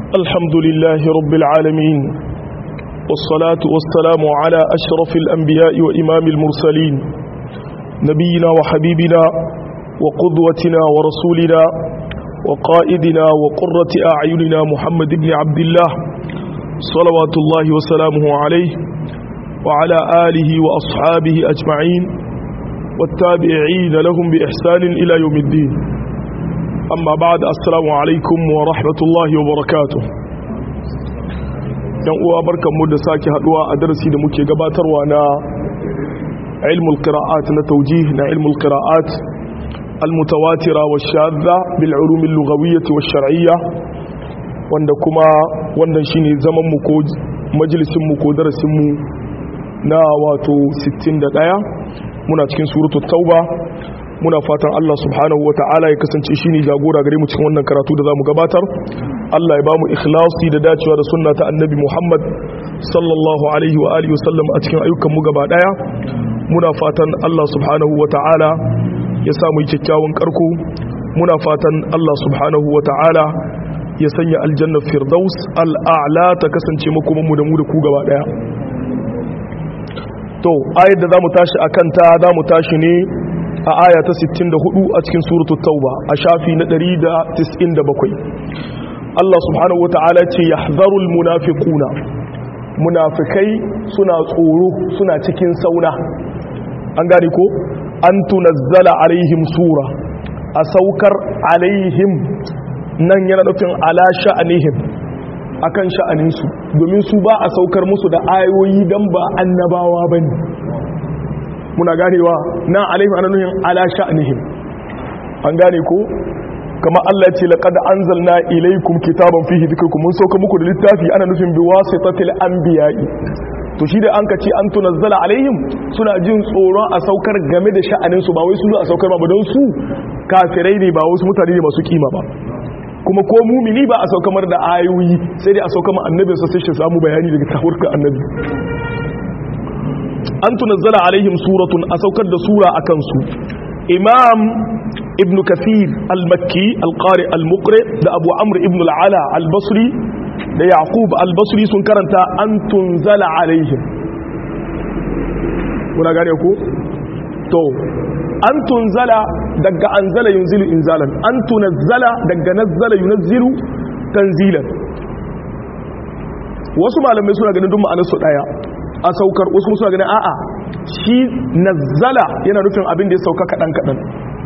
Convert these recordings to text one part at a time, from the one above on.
الحمد لله رب العالمين والصلاة والسلام على أشرف الأنبياء وإمام المرسلين نبينا وحبيبنا وقدوتنا ورسولنا وقائدنا وقرة أعيننا محمد بن عبد الله صلوات الله وسلامه عليه وعلى آله وأصحابه أجمعين والتابعين لهم بإحسان إلى يوم الدين أما بعد السلام عليكم ورحمة الله وبركاته yan uwa barkanmu da sake haduwa a darasi da muke gabatarwa na ilmul qira'at na tawjih na ilmul qira'at almutawatira wa shadda bil ulum al lughawiyyah wa shar'iyyah wanda kuma wannan shine zaman mu ko majalisin mu ko darasin mu na wato 61 muna cikin suratul tauba muna fatan Allah subhanahu wa ta'ala ya kasance shi ne jagora gare mu cikin wannan karatu da za mu gabatar Allah ya ba mu ikhlasi da dacewa da sunna ta annabi Muhammad sallallahu alaihi wa alihi wasallam a cikin ayyukan mu gaba daya muna fatan Allah subhanahu wa ta'ala ya sa mu kyakkyawan karko muna fatan Allah subhanahu wa ta'ala ya sanya aljanna firdaus al'a'la ta kasance makoman mu da mu da ku gaba daya to ayar da zamu tashi akan ta zamu tashi ne a aya ta 64 a cikin suratul tauba a shafi na 197 Allah subhanahu wata'ala ce yahzarul munafiquna munafikai suna tsoro suna cikin sauna an gane ko an tunazzala alaihim sura a saukar alaihim nan yana nufin ala sha'anihim akan sha'aninsu domin su ba a saukar musu da ayoyi dan ba annabawa bane muna ganewa na alaihim ana nuhin ala sha'nihim an gane ko kama Allah ce laqad anzalna ilaykum kitaban fihi dhikrukum mun sauka muku da littafi ana nufin bi wasitatil anbiya'i to shi da an ka ce an tunazzala alaihim suna jin tsoron a saukar game da sha'anin su ba wai su a saukar ba don su kafirai ne ba wasu mutane ne masu kima ba kuma ko mumini ba a saukamar da ayoyi sai dai a saukar annabinsa sai shi samu bayani daga tawurka annabi an tunazzala alaihim suratun a saukar da sura a kansu imam ibn kathir al-makki al-qari al-muqri da abu amr ibn al-ala al-basri da yaqub al-basri sun karanta an tunzala alaihim kuna gane ku to an tunzala daga anzala yunzilu inzalan an tunazzala daga nazzala yunazzilu tanzilan wasu malamai suna ganin duk ma'anar su daya a saukar wasu musu ganin a'a shi nazzala yana nufin abin da ya sauka kaɗan kaɗan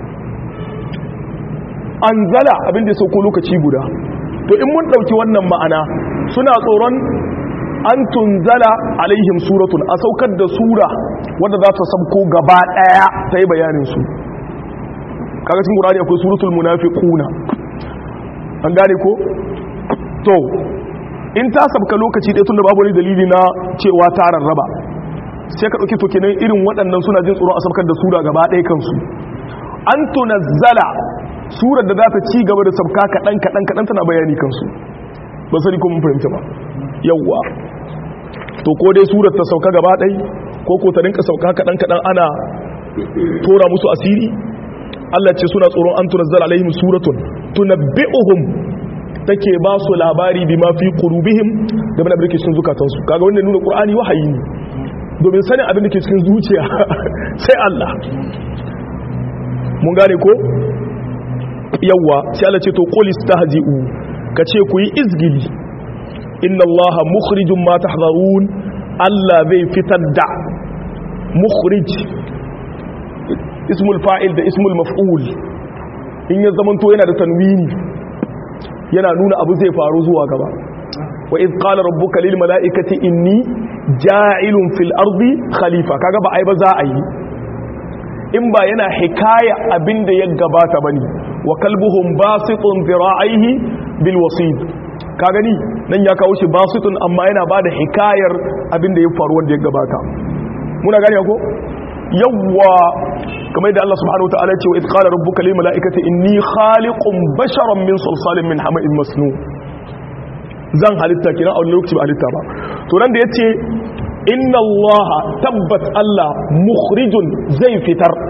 anzala abin da ya sauko lokaci guda to in mun ɗauki wannan ma'ana suna tsoron an tunzala alaihim suratun a saukar da sura wadda za ta sabko gaba ɗaya ta yi bayaninsu kaga cikin ƙurani akwai suratul munafiquna an gane ko to in ta sabka lokaci ɗaya tun da babu wani dalili na cewa ta rarraba sai ka ɗauki tokinan irin waɗannan suna jin tsoron a sabkar da sura gaba ɗaya kansu an tunazzala surar da za ta ci gaba da sabka kaɗan kaɗan kaɗan tana bayani kansu ba sani ko mun fahimta ba yawwa to ko dai surar ta sauka gaba ɗai ko ko ta rinka sauka kaɗan kaɗan ana tora musu asiri Allah ce suna tsoron an tunazzala alaihim suratun tunabbi'uhum take ba su labari bi mafi qulubihim game da abin da ke cikin zukatansu kaga wannan nuna qur'ani wahayi ne domin sanin abin da ke cikin zuciya sai Allah mun gane ko yawa sai Allah ce to qul istahzi'u kace ku yi izgili inna Allah mukhrijum ma tahdharun Allah zai fitar da mukhrij ismul fa'il da ismul maf'ul in ya zamanto yana da tanwini yana nuna abu zai faru zuwa gaba wa iz qala rabbuka lil mala'ikati inni ja'ilun fil ardi khalifa kaga ba ai ba za a yi in ba yana hikaya abinda ya gabata bane wa kalbuhum basitun dhira'ihi bil wasid ka gani nan ya kawo shi basitun amma yana bada hikayar abinda ya faru wanda ya gabata muna gane ko yawwa kamar da Allah subhanahu wa ta'ala ce wa idqala rabbuka lil mala'ikati inni khaliqun basharan min salsalin min hama'in masnu zan halitta kina a wani lokaci ba halitta ba to nan da yace inna Allah tabbat Allah mukhrijun zai fitar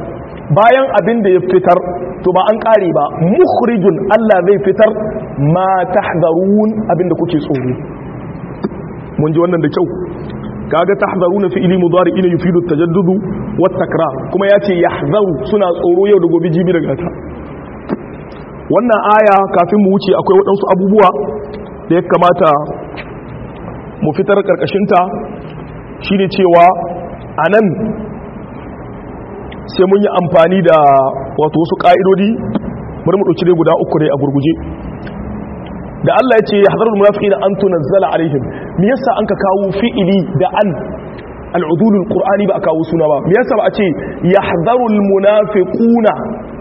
bayan abin da ya fitar to ba an kare ba mukhrijun Allah zai fitar ma tahdharun abin da kuke tsoro mun ji wannan da kyau kaga tahdharuna fi'li mudari'ina yufidu at-tajaddudu wat-takrar kuma yace yahzaru suna tsoro yau da gobe jibi daga ta wannan aya kafin mu wuce akwai waɗansu abubuwa da ya kamata mu fitar karkashinta shine cewa anan sai mun yi amfani da wato wasu ƙa'idodi bari mu ɗauki dai guda uku dai a gurguje da Allah ya ce ya hadarar munafiqina an tunazzala alaihim me yasa an ka kawo fi'ili da an al'udulul qur'ani ba a kawo suna ba me yasa ba a ce yahdarul munafiquna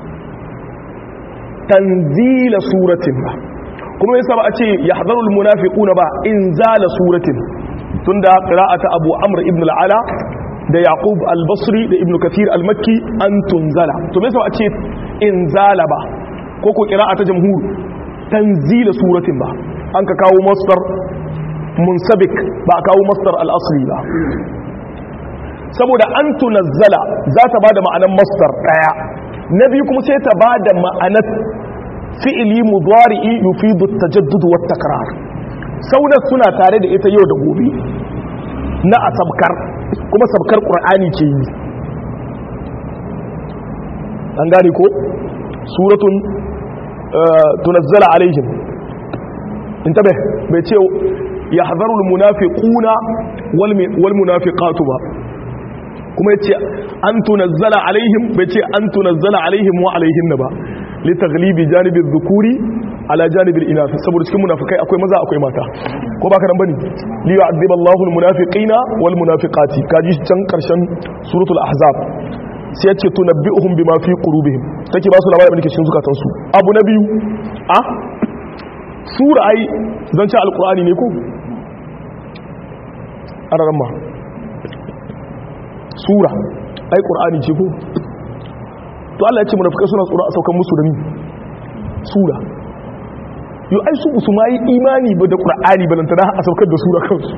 tanzila suratin ba kuma yasa ba a ce yahdarul munafiquna ba inzala suratin tunda qira'ata abu amr ibn al-ala da yaqub al-basri da ibn kathir al-makki an tunzala to me yasa ba a ce inzala ba ko ko qira'ata jamhur tanzila suratin ba an ka kawo masdar munsabik ba a kawo masdar al-asli ba saboda an tunazzala za ta ba da ma'anar masdar daya na biyu kuma sai ta ba da ma'anar fi'ili mudari'i yufidu tajaddud wa takrar saunar suna tare da ita yau da gobe na asabkar kuma sabkar qur'ani ke yi an gane ko suratun tunazzala alaihim intabe bai ce yahzarul munafiquna wal munafiqatu ba kuma yace an tunazzala alaihim bai ce an tunazzala alaihim wa alaihinna ba li taghlibi janibi dhukuri ala janibi al-inath saboda cikin munafikai akwai maza akwai mata ko baka nan bane li yu'adhib Allahu al-munafiqina wal munafiqati kaji can karshen suratul ahzab sai yace tunabbi'uhum bima fi qulubihim take ba su labarin da ke cikin zukatan su abu na biyu a sura ai zance alqur'ani ne ko araramma sura ai qur'ani ce ko to Allah ya ce munafikai suna tsoro a saukan musu da ni sura yo ai su su mai imani ba da qur'ani ba lantana a saukar da sura kansu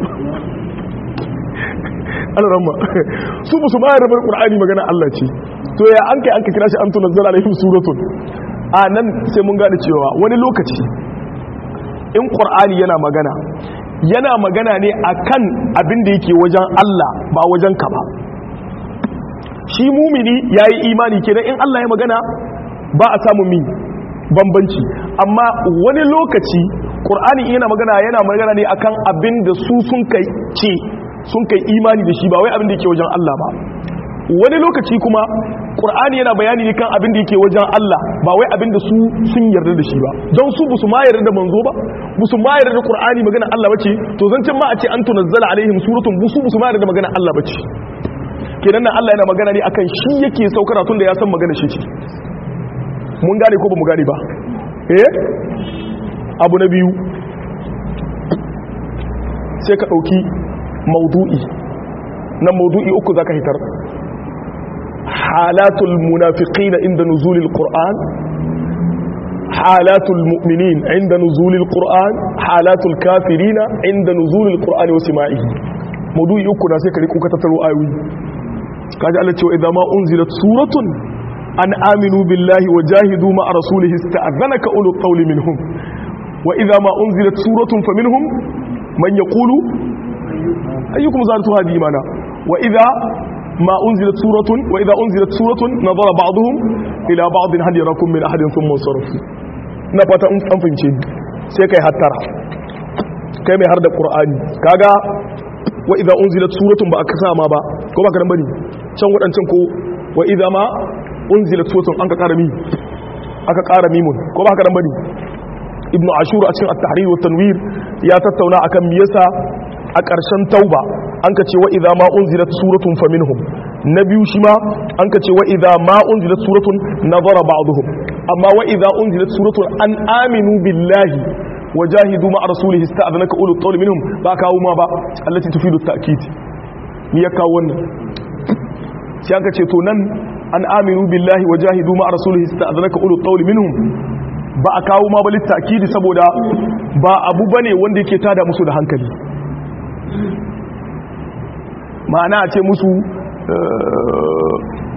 Allah ramma su su mai da qur'ani magana Allah ce to ya an kai an ka kira shi an tunazzala alaihim suratun a nan sai mun gane cewa wani lokaci in qur'ani yana magana yana magana ne akan abin da yake wajen Allah ba wajen ka ba shi mumini ya yi imani kenan in Allah ya magana ba a samun mi bambanci amma wani lokaci ƙur'ani yana magana yana magana ne akan abin da su sun kai ce sun kai imani da shi ba wai abin da yake wajen Allah ba wani lokaci kuma ƙur'ani yana bayani ne kan abin da yake wajen Allah ba wai abin da su sun yarda da shi ba don su busu ma yarda da manzo ba busu ma yarda da ƙur'ani magana Allah bace to zancen ma a ce an tunazzala alaihim suratun busu busu ma yarda da magana Allah bace kenan nan Allah yana magana ne akan shi yake saukara tun da ya san magana shi ce mun gane ko ba mu gane ba eh abu na biyu sai ka ɗauki maudu'i nan maudu'i uku zaka hitar halatul munafiqina inda nuzulil qur'an halatul mu'minin inda nuzulil qur'an halatul kafirina inda nuzulil qur'an wa sima'ihi maudu'i uku na sai ka riko ka tattaro ayoyi kaji Allah cewa idan ma unzilat suratun an aminu billahi wa jahidu ma rasulihi ista'adhanaka ulul qawli minhum wa idza ma unzilat suratun faminhum man yaqulu ayyukum zadatu hadi imana wa idza ma unzilat suratun wa idza unzilat suratun nadara ba'dhum ila ba'd hal yarakum min ahadin thumma sarafu na fata an fahimce ni sai kai hattara kai mai har da qur'ani kaga wa idza unzilat suratun ba aka sama ba ko ba ka dan bane can wadancan ko wa idza ma unzilat suratun an ka ƙara mi aka ƙara mimun ko ba ka dan bane ibn ashur a cikin at-tahrir wa tanwir ya tattauna akan me yasa a ƙarshen tauba an ka ce wa idza ma unzilat suratun faminhum na biyu shi ma an ka ce wa idza ma unzilat suratun nazara ba'dhum amma wa idza unzilat suratun an aminu billahi wajahidu ma rasulihi ista'dhanaka ulul qawli minhum ba kawo ma ba allati tufidu at-ta'kid ni ya kawo wannan sai aka ce to nan an aminu billahi wajahidu ma rasulihi ista'dhanaka ulul qawli minhum ba a kawo ma ba lit-ta'kid saboda ba abu bane wanda yake tada musu da hankali ma'ana a ce musu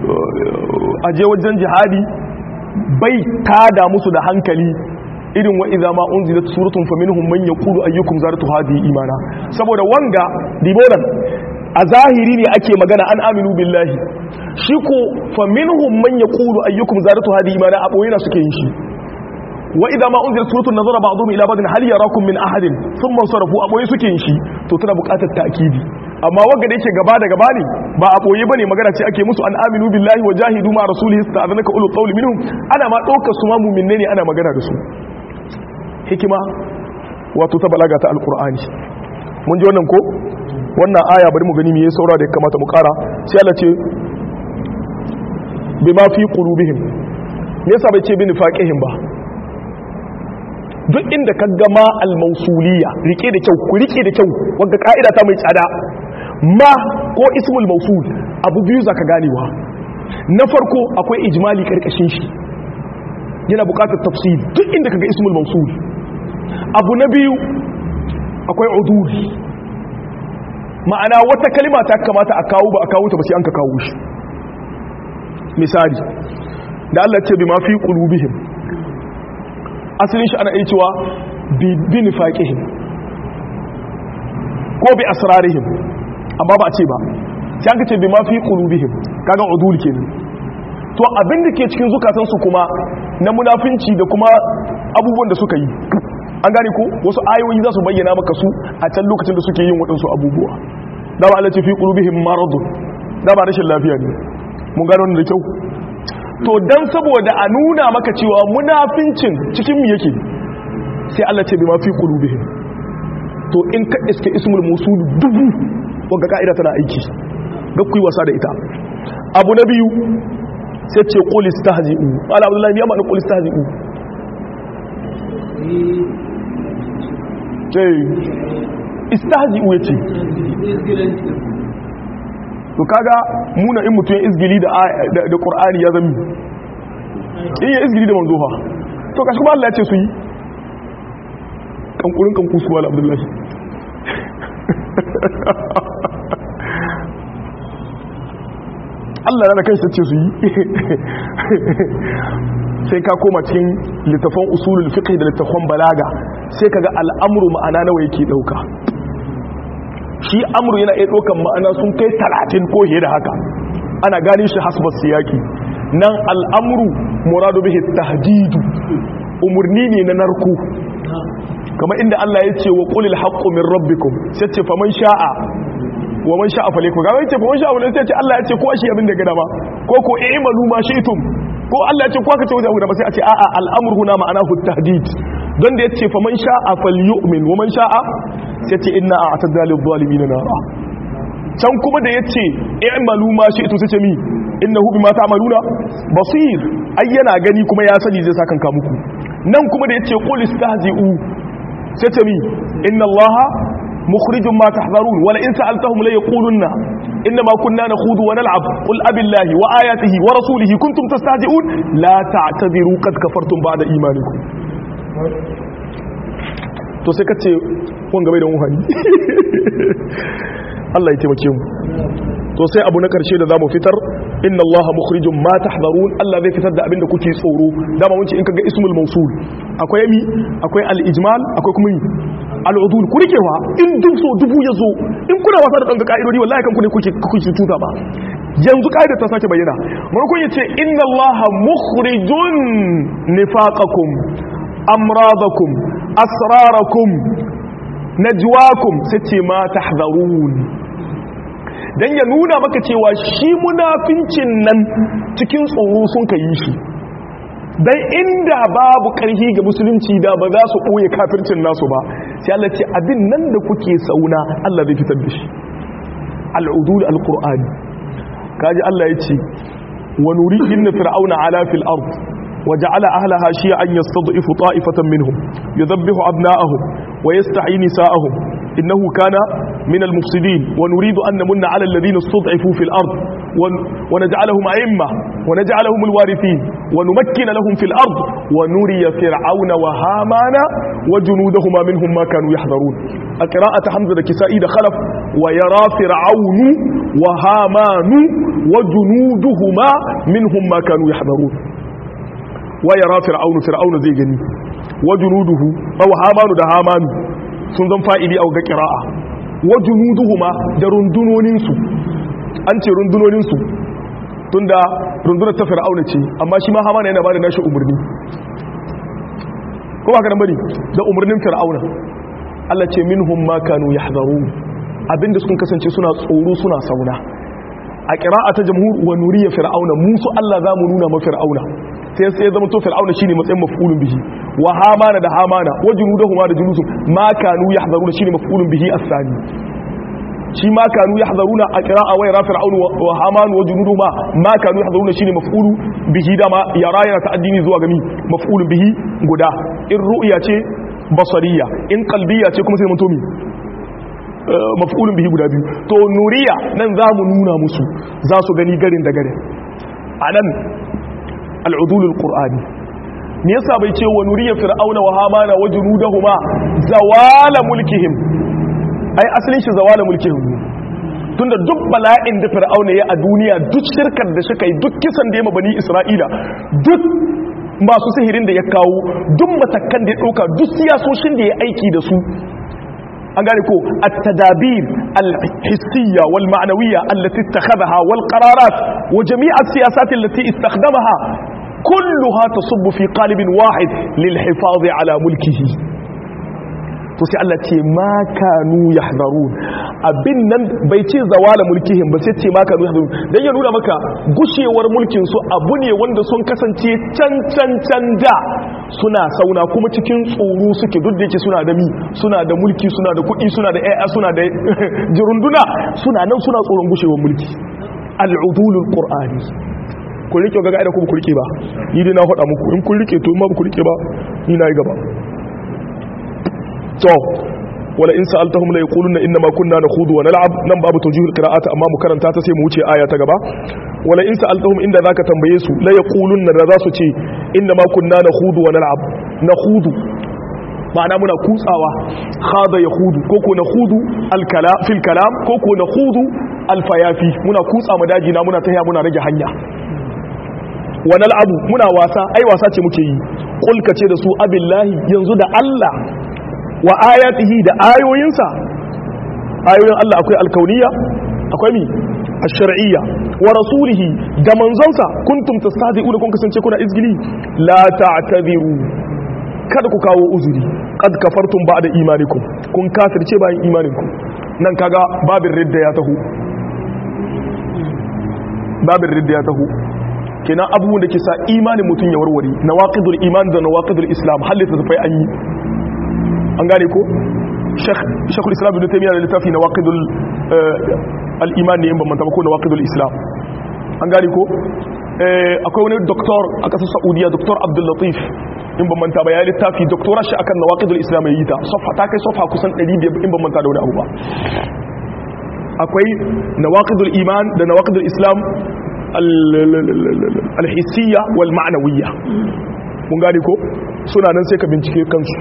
aje wajen jihadi bai tada musu da hankali irin wa idza ma unzilat suratun faminhum man yaqulu ayyukum zaratu hadhihi imana saboda wanga diboran a zahiri ne ake magana an aminu billahi shi ko faminhum man yaqulu ayyukum zaratu hadhihi imana a boye na suke yin shi wa idza ma unzilat suratun nazara ba'dhum ila ba'din hal yarakum min ahadin thumma sarafu a boye suke yin shi to tana buƙatar ta'kidi amma wanga da yake gaba da gaba ne ba a boye bane magana ce ake musu an aminu billahi wa jahidu ma rasulihi sta'adnaka ulul qawli minhum ana ma ɗaukar su ma mu'minne ne ana magana da su hikima wato ta balaga ta alkur'ani mun ji wannan ko wannan aya bari mu gani me ya saura da ya kamata mu kara sai Allah ce bima fi qulubihim me yasa bai ce bi nifaqihim ba duk inda ka ga ma al-mausuliyya rike da kyau ku rike da kyau wanda ka'ida ta mai tsada ma ko ismul mausul abu biyu zaka ganewa na farko akwai ijmali karkashin shi yana bukatar tafsir duk inda kaga ismul mausul abu na biyu akwai uduri ma'ana wata kalima ta kamata a kawo ba a kawo ta ba sai an ka kawo shi misali da Allah ce bi ma fi qulubihim asalin shi ana iya cewa bi nifaqihim ko bi asrarihim amma ba a ce ba sai an ka ce bi ma fi qulubihim kaga udul kenan to abin da ke cikin zukatansu kuma na munafinci da kuma abubuwan da suka yi an gane ko wasu ayoyi za su bayyana maka su a can lokacin da suke yin waɗansu abubuwa da ba alaci fi qulubihim maradun da ba rashin lafiya ne mun gano da kyau to dan saboda a nuna maka cewa munafincin cikin mu yake sai Allah ce bi ma fi qulubihim to in ka iske ismul musul dubu wanda ka'ida tana aiki ga kuyi wasa da ita abu na biyu sai ce qul istahzi'u ala abdullahi ya ma'ana qul istahzi'u sai istahzi'u yace to kaga muna in mutum izgili da da qur'ani ya zami in ya izgili da manzo fa to kashi kuma Allah ya ce su yi kankurin kanku su wala abdullahi Allah na kai sace su yi sai ka koma cikin littafan usulul fiqh da littafan balaga sai kaga al'amru ma'ana nawa yake dauka shi amru yana iya daukan ma'ana sun kai 30 ko fiye da haka ana gane shi hasba siyaki nan al'amru muradu bihi tahdidu umurni ne na narko kamar inda Allah ya ce wa qulil haqqu min rabbikum sai ce faman sha'a wa man sha'a falaykum ga wai ce faman sha'a wala sai ce Allah ya ce ko shi abin da gada ba ko ko i'malu ma shi'tum ko Allah ya ce ko aka ce wajen guda ba sai a ce a'a al'amru huna ma'anahu tahdid don da ya ce faman sha'a falyu'min wa man sha'a sai ce inna a'tadna lil zalimin nara can kuma da ya ce i'malu ma shi'tum sai ce mi innahu bima ta'maluna basir ai yana gani kuma ya sani zai saka kanka muku nan kuma da ya ce qul istahzi'u sai ce mi inna allaha مخرج ما تحذرون ولئن سألتهم ليقولن إنما كنا نخوض ونلعب قل أب الله وآياته ورسوله كنتم تستهزئون لا تعتذروا قد كفرتم بعد إيمانكم to sai kace wanga bai da muhani Allah ya taimake mu to sai abu na karshe da zamu fitar inna allaha mukhrijum ma tahdharun Allah zai fitar da abin da kuke tsoro dama mun ce in kaga ismul mawsul akwai mi akwai al-ijmal akwai kuma al'udul ku rikewa in duk so dubu ya zo in kuna wasa da ɗanga ƙa'idodi wallahi kan kune kuke kuke tuta ba yanzu ƙa'idar ta sake bayyana marukun ya ce inna allaha mukhrijun nifaqakum amradakum asrarakum najwakum sai ce ma tahzarun dan ya nuna maka cewa shi munafincin nan cikin tsoro sun ka yi shi dan inda babu ƙarfi ga musulunci da ba za su ɓoye kafircin nasu ba sai Allah ce abin nan da kuke sauna Allah zai fitar da shi al'udul al-qur'ani kaji Allah ya ce wa nuri inna fir'auna ala fil ard wa ja'ala ahlaha shi'an yastad'ifu ta'ifatan minhum yudhabbihu abna'ahum wa yastahyi nisa'ahum innahu kana من المفسدين ونريد أن نمن على الذين استضعفوا في الأرض ونجعلهم أئمة ونجعلهم الوارثين ونمكن لهم في الأرض ونري فرعون وهامان وجنودهما منهم ما كانوا يحذرون القراءة حمزة كسائي خلف ويرى فرعون wa hamanu wa junuduhuma minhum ma kanu yahdharun wa yara fir'aunu fir'aunu zai gani wa junuduhu aw hamanu da hamanu sun zan fa'ili a ga qira'a wa junuduhuma da rundunonin su an ce rundunonin su tunda rundunar ta fir'auna ce amma shi ma hamana yana bada nashi umarni ko ba ka nan bane da umarnin fir'auna Allah ce minhum ma kanu yahdharun abinda sun kasance suna tsoro suna sauna a qira'a ta jamhur wa nuriya fir'auna musu Allah za mu nuna ma fir'auna sai sai zama to fir'auna shine matsayin maf'ulun bihi wa hamana da hamana wa junudahuma da junusum ma kanu yahdharuna shine maf'ulun bihi as-sani shi ma kanu yahdharuna a qira'a wa yara fir'aunu wa haman wa junuduhuma ma kanu yahdharuna shine maf'ulu bihi dama yara yana ta'addini zuwa ga mi maf'ulun bihi guda in ru'ya ce basariya in qalbiya ce kuma sai mun to mi maf'ulun bihi guda biyu to nuriya nan za mu nuna musu za su gani garin da garin anan al'udulul qur'ani me yasa bai ce wa nuriya fir'auna wa hamana wa junudahuma zawala mulkihim ai asalin shi zawala mulkihim tunda duk bala'in da fir'auna ya a duniya duk shirkar da suka yi duk kisan da ya mabani isra'ila duk masu sihirin da ya kawo duk matakan da ya ɗauka duk siyasoshin da ya aiki da su an gane ko at-tadabir al-hissiyya wal ma'nawiyya allati ittakhadhaha wal qararat wa jami' as-siyasat allati istakhdamaha kulluha tasubbu fi qalibin wahid lil hifaz ala mulkihi to sai Allah ce ma kanu yahdharun abin nan bai ce zawala mulkihim ba sai ce ma kanu yahdharun dan ya nuna maka gushewar mulkin su abu ne wanda sun kasance can can can da suna sauna kuma cikin tsoro suke duk da yake suna da mi suna da mulki suna da kuɗi suna da ƴaƴa suna da jirunduna suna nan suna tsoron gushewar mulki al'udulul qur'ani ku rike ga gaida ku ku rike ba ni dai na faɗa muku in kun rike to in ma ku rike ba ni na yi gaba to wala in sa'altahum la yaquluna inna ma kunna nakhudu wa nal'ab nan babu tawjihul qira'ati amma mu karanta ta sai mu wuce aya ta gaba wala in sa'altahum inda zaka tambaye su la yaquluna da za su ce inna ma kunna nakhudu wa nal'ab nakhudu ma'ana muna kutsawa khada yakhudu ko ko nakhudu al-kala fil kalam ko ko nakhudu al-fayafi muna kutsa mu daji na muna tahiya muna rage hanya wa nal'abu muna wasa ai wasa ce muke yi kulka ce da su abillahi yanzu da Allah wa ayatihi da ayoyinsa ayoyin Allah akwai alkauniya akwai mi ash-shar'iyya wa rasulihi da manzonsa kuntum tastahzi'una kun kasance kuna izgili la ta'tadiru kada ku kawo uzuri qad kafartum ba'da imanikum kun kafirce bayan imaninku nan kaga babin ridda ya taho babin ridda ya taho kenan abubuwan da ke sa imanin mutum ya warware nawaqidul iman da nawaqidul islam halitta tafai an yi an gane ko shekul islam ibn taymiya da littafi na waqidul al-iman ne in ban manta ba ko na waqidul islam an gane ko akwai wani doktor a kasar saudiya doktor abdul latif in ban manta ba ya littafi doktora shi akan na waqidul islam yayi ta safa ta kai safa kusan 500 in ban manta da wani abu ba akwai nawaqidul iman da nawaqidul islam al-hissiyya wal ma'nawiyya mun gane ko suna nan sai ka bincike kansu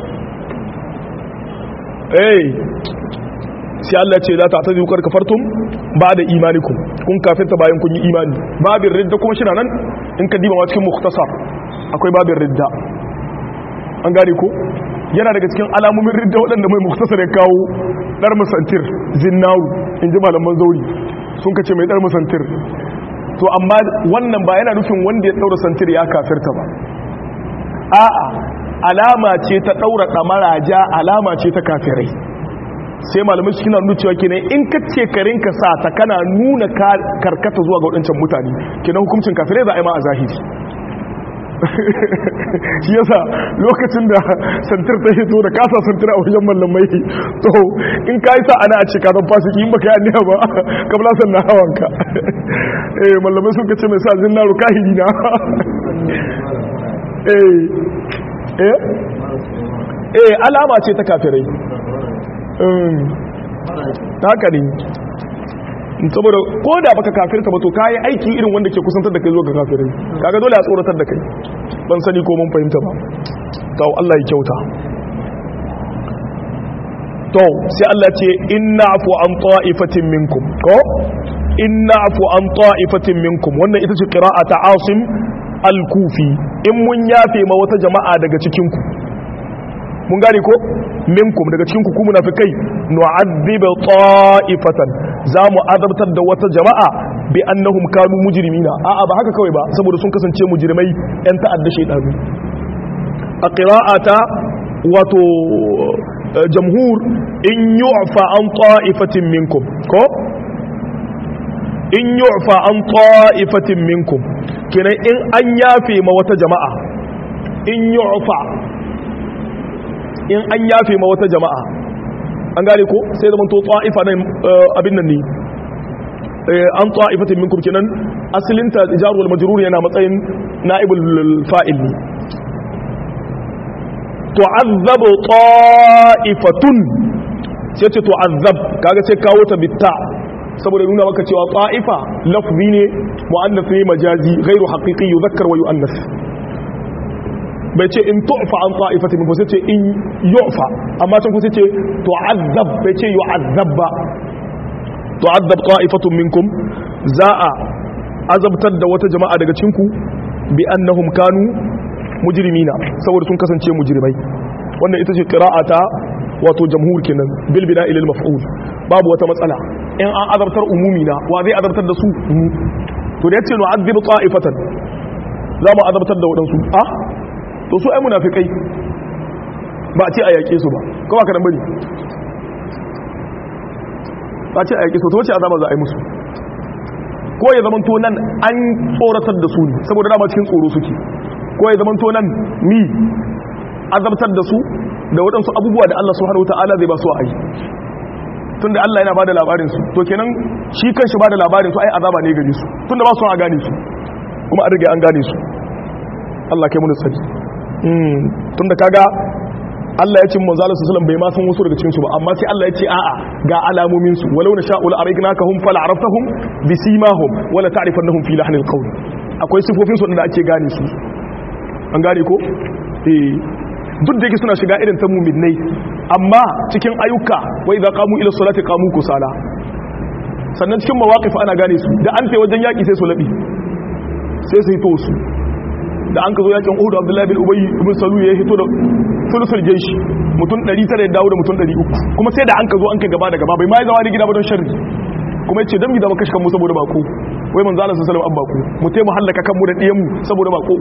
eh sai Allah ce za ta ta zukar kafartum ba da imanikum kun kafirta bayan kun yi imani babin ridda kuma shi nan in ka diba cikin muktasar akwai babin ridda an gane ko yana daga cikin alamomin ridda waɗanda mai muktasar ya kawo ɗar musantir zinnawu in ji malaman zauri sun kace mai ɗar musantir to amma wannan ba yana nufin wanda ya ɗaura santir ya kafirta ba a'a alama ce ta ɗaura ɗamara ja alama ce ta kafirai sai malamai su kina nuna cewa kenan in ka ce karin ka sa ta kana nuna karkata zuwa ga waɗancan mutane kenan hukuncin kafirai za a yi ma a zahiri shi yasa lokacin da santir ta hito da kasa santir a wajen mallamai to in ka yi sa ana a ce ka zan fasiki in baka yi anniya ba kabla sannan hawanka eh mallamai sun ka ce mai sa zinnaru kahiri na eh eh alama ce ta kafirai ta haka ne saboda ko da baka kafirta ba to kayi aiki irin wanda ke kusantar da kai zuwa ga kafirai kaga dole a tsoratar da kai ban sani ko mun fahimta ba to Allah ya kyauta to sai Allah ce inna afu an ta'ifatin minkum ko in na'fu an ta'ifatin minkum wannan ita ce qira'a ta Asim al-Kufi in mun yafe ma wata jama'a daga cikin ku mun gane ko minkum daga cikin ku ku munafikai nu'adhibu ta'ifatan za mu azabtar da wata jama'a bi annahum kanu mujrimina a'a ba haka kawai ba saboda sun kasance mujrimai yan ta'adda shaydanu a qira'ata wato jamhur in yu'fa an ta'ifatin minkum ko in yu'fa an ta'ifatin minkum kenan in an yafe ma wata jama'a in yu'fa in an yafe ma wata jama'a an gane ko sai zaman to ta'ifa nan abin nan ne an ta'ifatin minkum kenan asalinta jar wal majrur yana matsayin na'ibul fa'il ne tu'azzabu ta'ifatun sai ce tu'azzab kaga sai kawo ta bitta saboda nuna maka cewa ta'ifa lafzi ne mu'annas ne majazi ghairu haqiqi yuzakkar wa yu'annas bai ce in tu'fa an ta'ifatin minkum sai ce in yu'fa amma can ku sai ce tu'azzab bai ce yu'azzab ba tu'azzab ta'ifatun minkum za a azabtar da wata jama'a daga cikin ku bi annahum kanu mujrimina saboda sun kasance mujrimai wannan ita ce qira'ata wato jamhur kenan bil bina ilal maf'ul babu wata matsala in an azabtar umumi na wa zai azabtar da su to da yace nu'adhibu ta'ifatan za mu azabtar da wadansu ah to su ai munafikai ba a ce a yake su ba ko ba ka dan bari ba a ce a yake su to wace azaba za a yi musu ko ya zamanto nan an tsoratar da su ne saboda dama cikin tsoro suke ko ya zamanto nan ni azabtar da su da waɗansu abubuwa da Allah subhanahu wataala zai ba su a yi tunda Allah yana bada labarin su to kenan shi kanshi bada labarin su ai azaba ne gare su tunda ba su a gane su kuma an rige an gane su Allah kai mu tsari mm tunda kaga Allah ya ce manzo Allah sallallahu bai ma san wasu daga cikin su ba amma sai Allah ya ce a'a ga alamomin su walau nasha'u la aragnakahum fala araftahum bisimahum wala ta'rifannahum fi lahnil qawl akwai sifofin su da ake gane su an gane ko eh duk da yake suna shiga irin ta mu'minai amma cikin ayyuka wai idza qamu ila salati qamu kusala sannan cikin mawaqif ana gane su da an tai wajen yaki sai su labi sai su hito su da an ka zo yakin Uhud Abdullahi bin Ubay ibn Salul ya hito da sulusul jaysh mutum 900 ya dawo da mutum 300 kuma sai da an ka zo an kai gaba da gaba bai ma ya zama da gida ba don sharri kuma yace dan mi da maka mu saboda bako wai manzo Allah sallallahu alaihi wasallam an bako mu tai mu hallaka kanmu da diyan mu saboda bako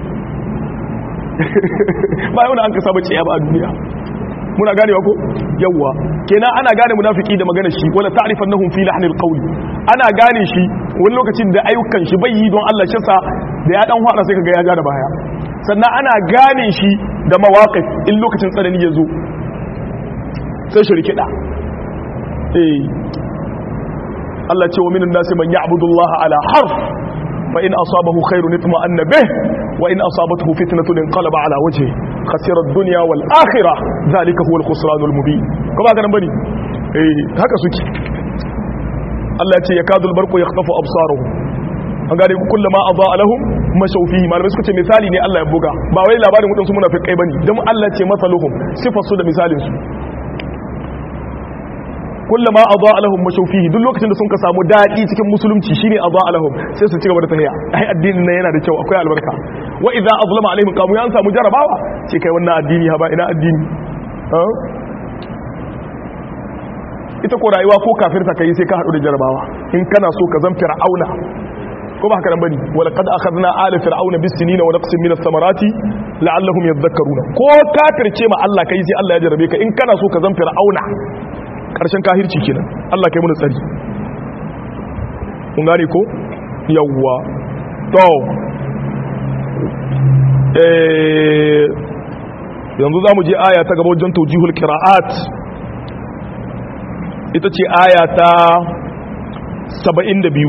ba yau da an ka saba ciya ba a duniya muna ganewa ko yawwa kenan ana gane munafiki da magana shi wala ta'rifannahum fi lahnil qawl ana gane shi wani lokacin da ayyukan shi bai yi don Allah shi sa da ya dan fara sai kaga ya ja da baya sannan ana gane shi da mawaqif in lokacin tsanani ya zo sai shi rikida eh Allah ce wa minan nasi man ya'budu Allah ala harf fa in asabahu khairun itma'anna bih wa in asabathu fitnatun inqalaba ala wajhi khasira ad-dunya wal akhirah zalika huwa al-khusran al-mubin ko ba ganin bane eh haka suke Allah ya ce yakadu al-barqu yakhtafu absaruhum an gane kullama adaa lahum mashaw fihi malamai suka ce misali ne Allah ya buga ba wai labarin wadansu munafikai bane dan Allah ce masaluhum sifar su da misalin su kullama adaa lahum mashaw fihi duk lokacin da sun ka samu dadi cikin musulunci shine adaa lahum sai su ci gaba da tahiya ai addinin nan yana da kyau akwai albarka wa idza azlama alaihim qamu yan samu jarabawa ce kai wannan addini ha ba ina addini ita ko rayuwa ko kafirta kai sai ka hadu da jarabawa in kana so ka zan fir'auna ko ba haka nan bane wala qad akhadna ala fir'auna bis sinina wa naqsin min ath-thamarati la'allahum yadhakkaruna ko kafirce ma Allah kai sai Allah ya jarabe ka in kana so ka zan fir'auna karshen kahirci kenan Allah kai mu tsari kun gane ko yawwa to eh yanzu zamu je aya ta gaba wajen tawjihul qira'at ita ce aya ta 72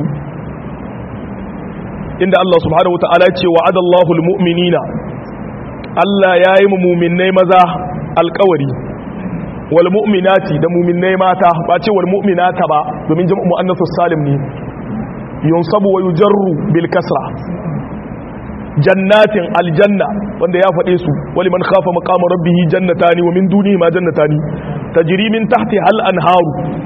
inda Allah subhanahu wata'ala ce wa adallahu almu'minina Allah ya yi mu mu'minnai maza alƙawari wal mu'minati da mu'minnai mata ba ce wal mu'minata ba domin jam'u muannathus salim ne yunsabu wa yujarru bil kasra jannatin aljanna wanda ya faɗe su wali man khafa maqama rabbih jannatani wa min dunihi ma jannatani tajri min tahti hal anharu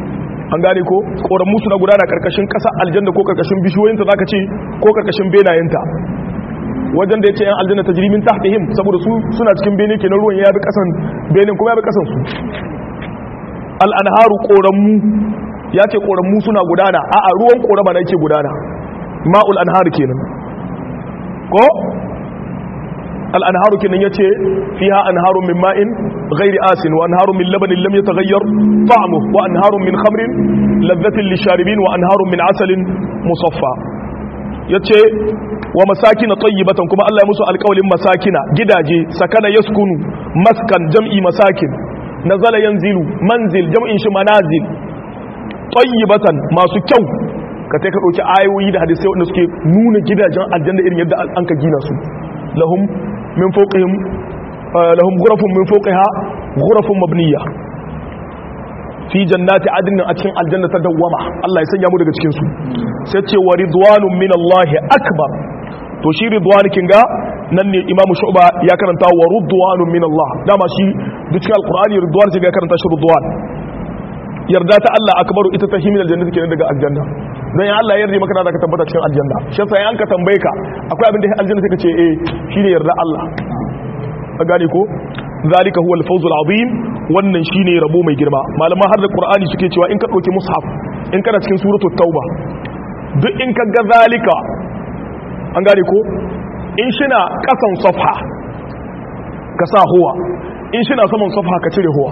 an gane ko koran musu na gudana karkashin kasa aljanna ko karkashin bishiyoyinta zaka ce ko karkashin benayenta wajen da yace yan aljanna tajrimin tahtihim saboda su suna cikin bene kenan ruwan ya bi kasan benin kuma ya bi kasan su al anharu koranmu ya ce koranmu suna gudana a'a ruwan korama na yake gudana ma'ul anhar kenan ko al anharu kenan yace fiha anharun min ma'in ghairi asin wa anharun min labanin lam yataghayyar ta'muhu wa anharun min khamrin ladhatin lisharibin wa anharun min asalin musaffa yace wa masakin tayyibatan kuma Allah ya musu alƙawlin masakina gidaje sakana yaskunu maskan jam'i masakin nazala yanzilu manzil jam'in shi manazil tayyibatan masu kyau ka sai ka dauki ayoyi da hadisai wanda suke nuna gidajen aljanna irin yadda an ka gina su lahum min fawqihim lahum ghurafun min fawqiha ghurafun mabniya fi jannati adnin a cikin aljanna ta dawwama Allah ya sanya mu daga cikin su sai ce wa ridwanun min Allah akbar to shi ridwan kinga nan ne imamu shu'ba ya karanta wa ridwanun min Allah dama shi duk cikin alqur'ani ridwan sai ya karanta shi ridwan yarda ta Allah akbaru ita ta himin aljanna kenan daga aljanna dan ya Allah ya yarda maka da ka tabbata cikin aljanna shi sai an ka tambaye ka akwai abin da aljanna sai ka ce eh shine yarda Allah a gane ko zalika huwa al-fawz al-azim wannan shine rabo mai girma malama har da qur'ani suke cewa in ka dauki mushaf in kana cikin suratul tauba duk in ka ga zalika an gane ko in shina kasan safha ka sa huwa in shina saman safha ka cire huwa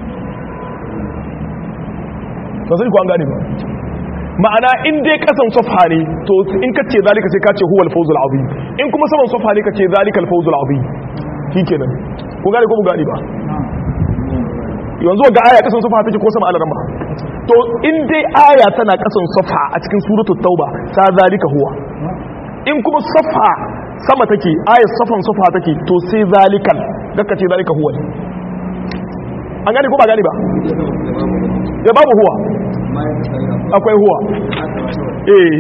ba sai ku an gane ba ma'ana in dai kasan safha ne to in ka ce zalika sai ka ce huwa al-fawz al-azim in kuma saman safha ne ka ce zalika al-fawz al-azim shikenan ku gane ko mu gane ba yanzu ga aya kasan safa take ko sama alarma to in dai aya tana kasan safa a cikin suratul tauba sa zalika huwa in kuma safa sama take aya safan safa take to sai zalikal gaka ce zalika huwa an gane ko ba gane ba ya babu huwa akwai huwa eh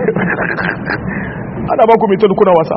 ana ba ku mitul kuna wasa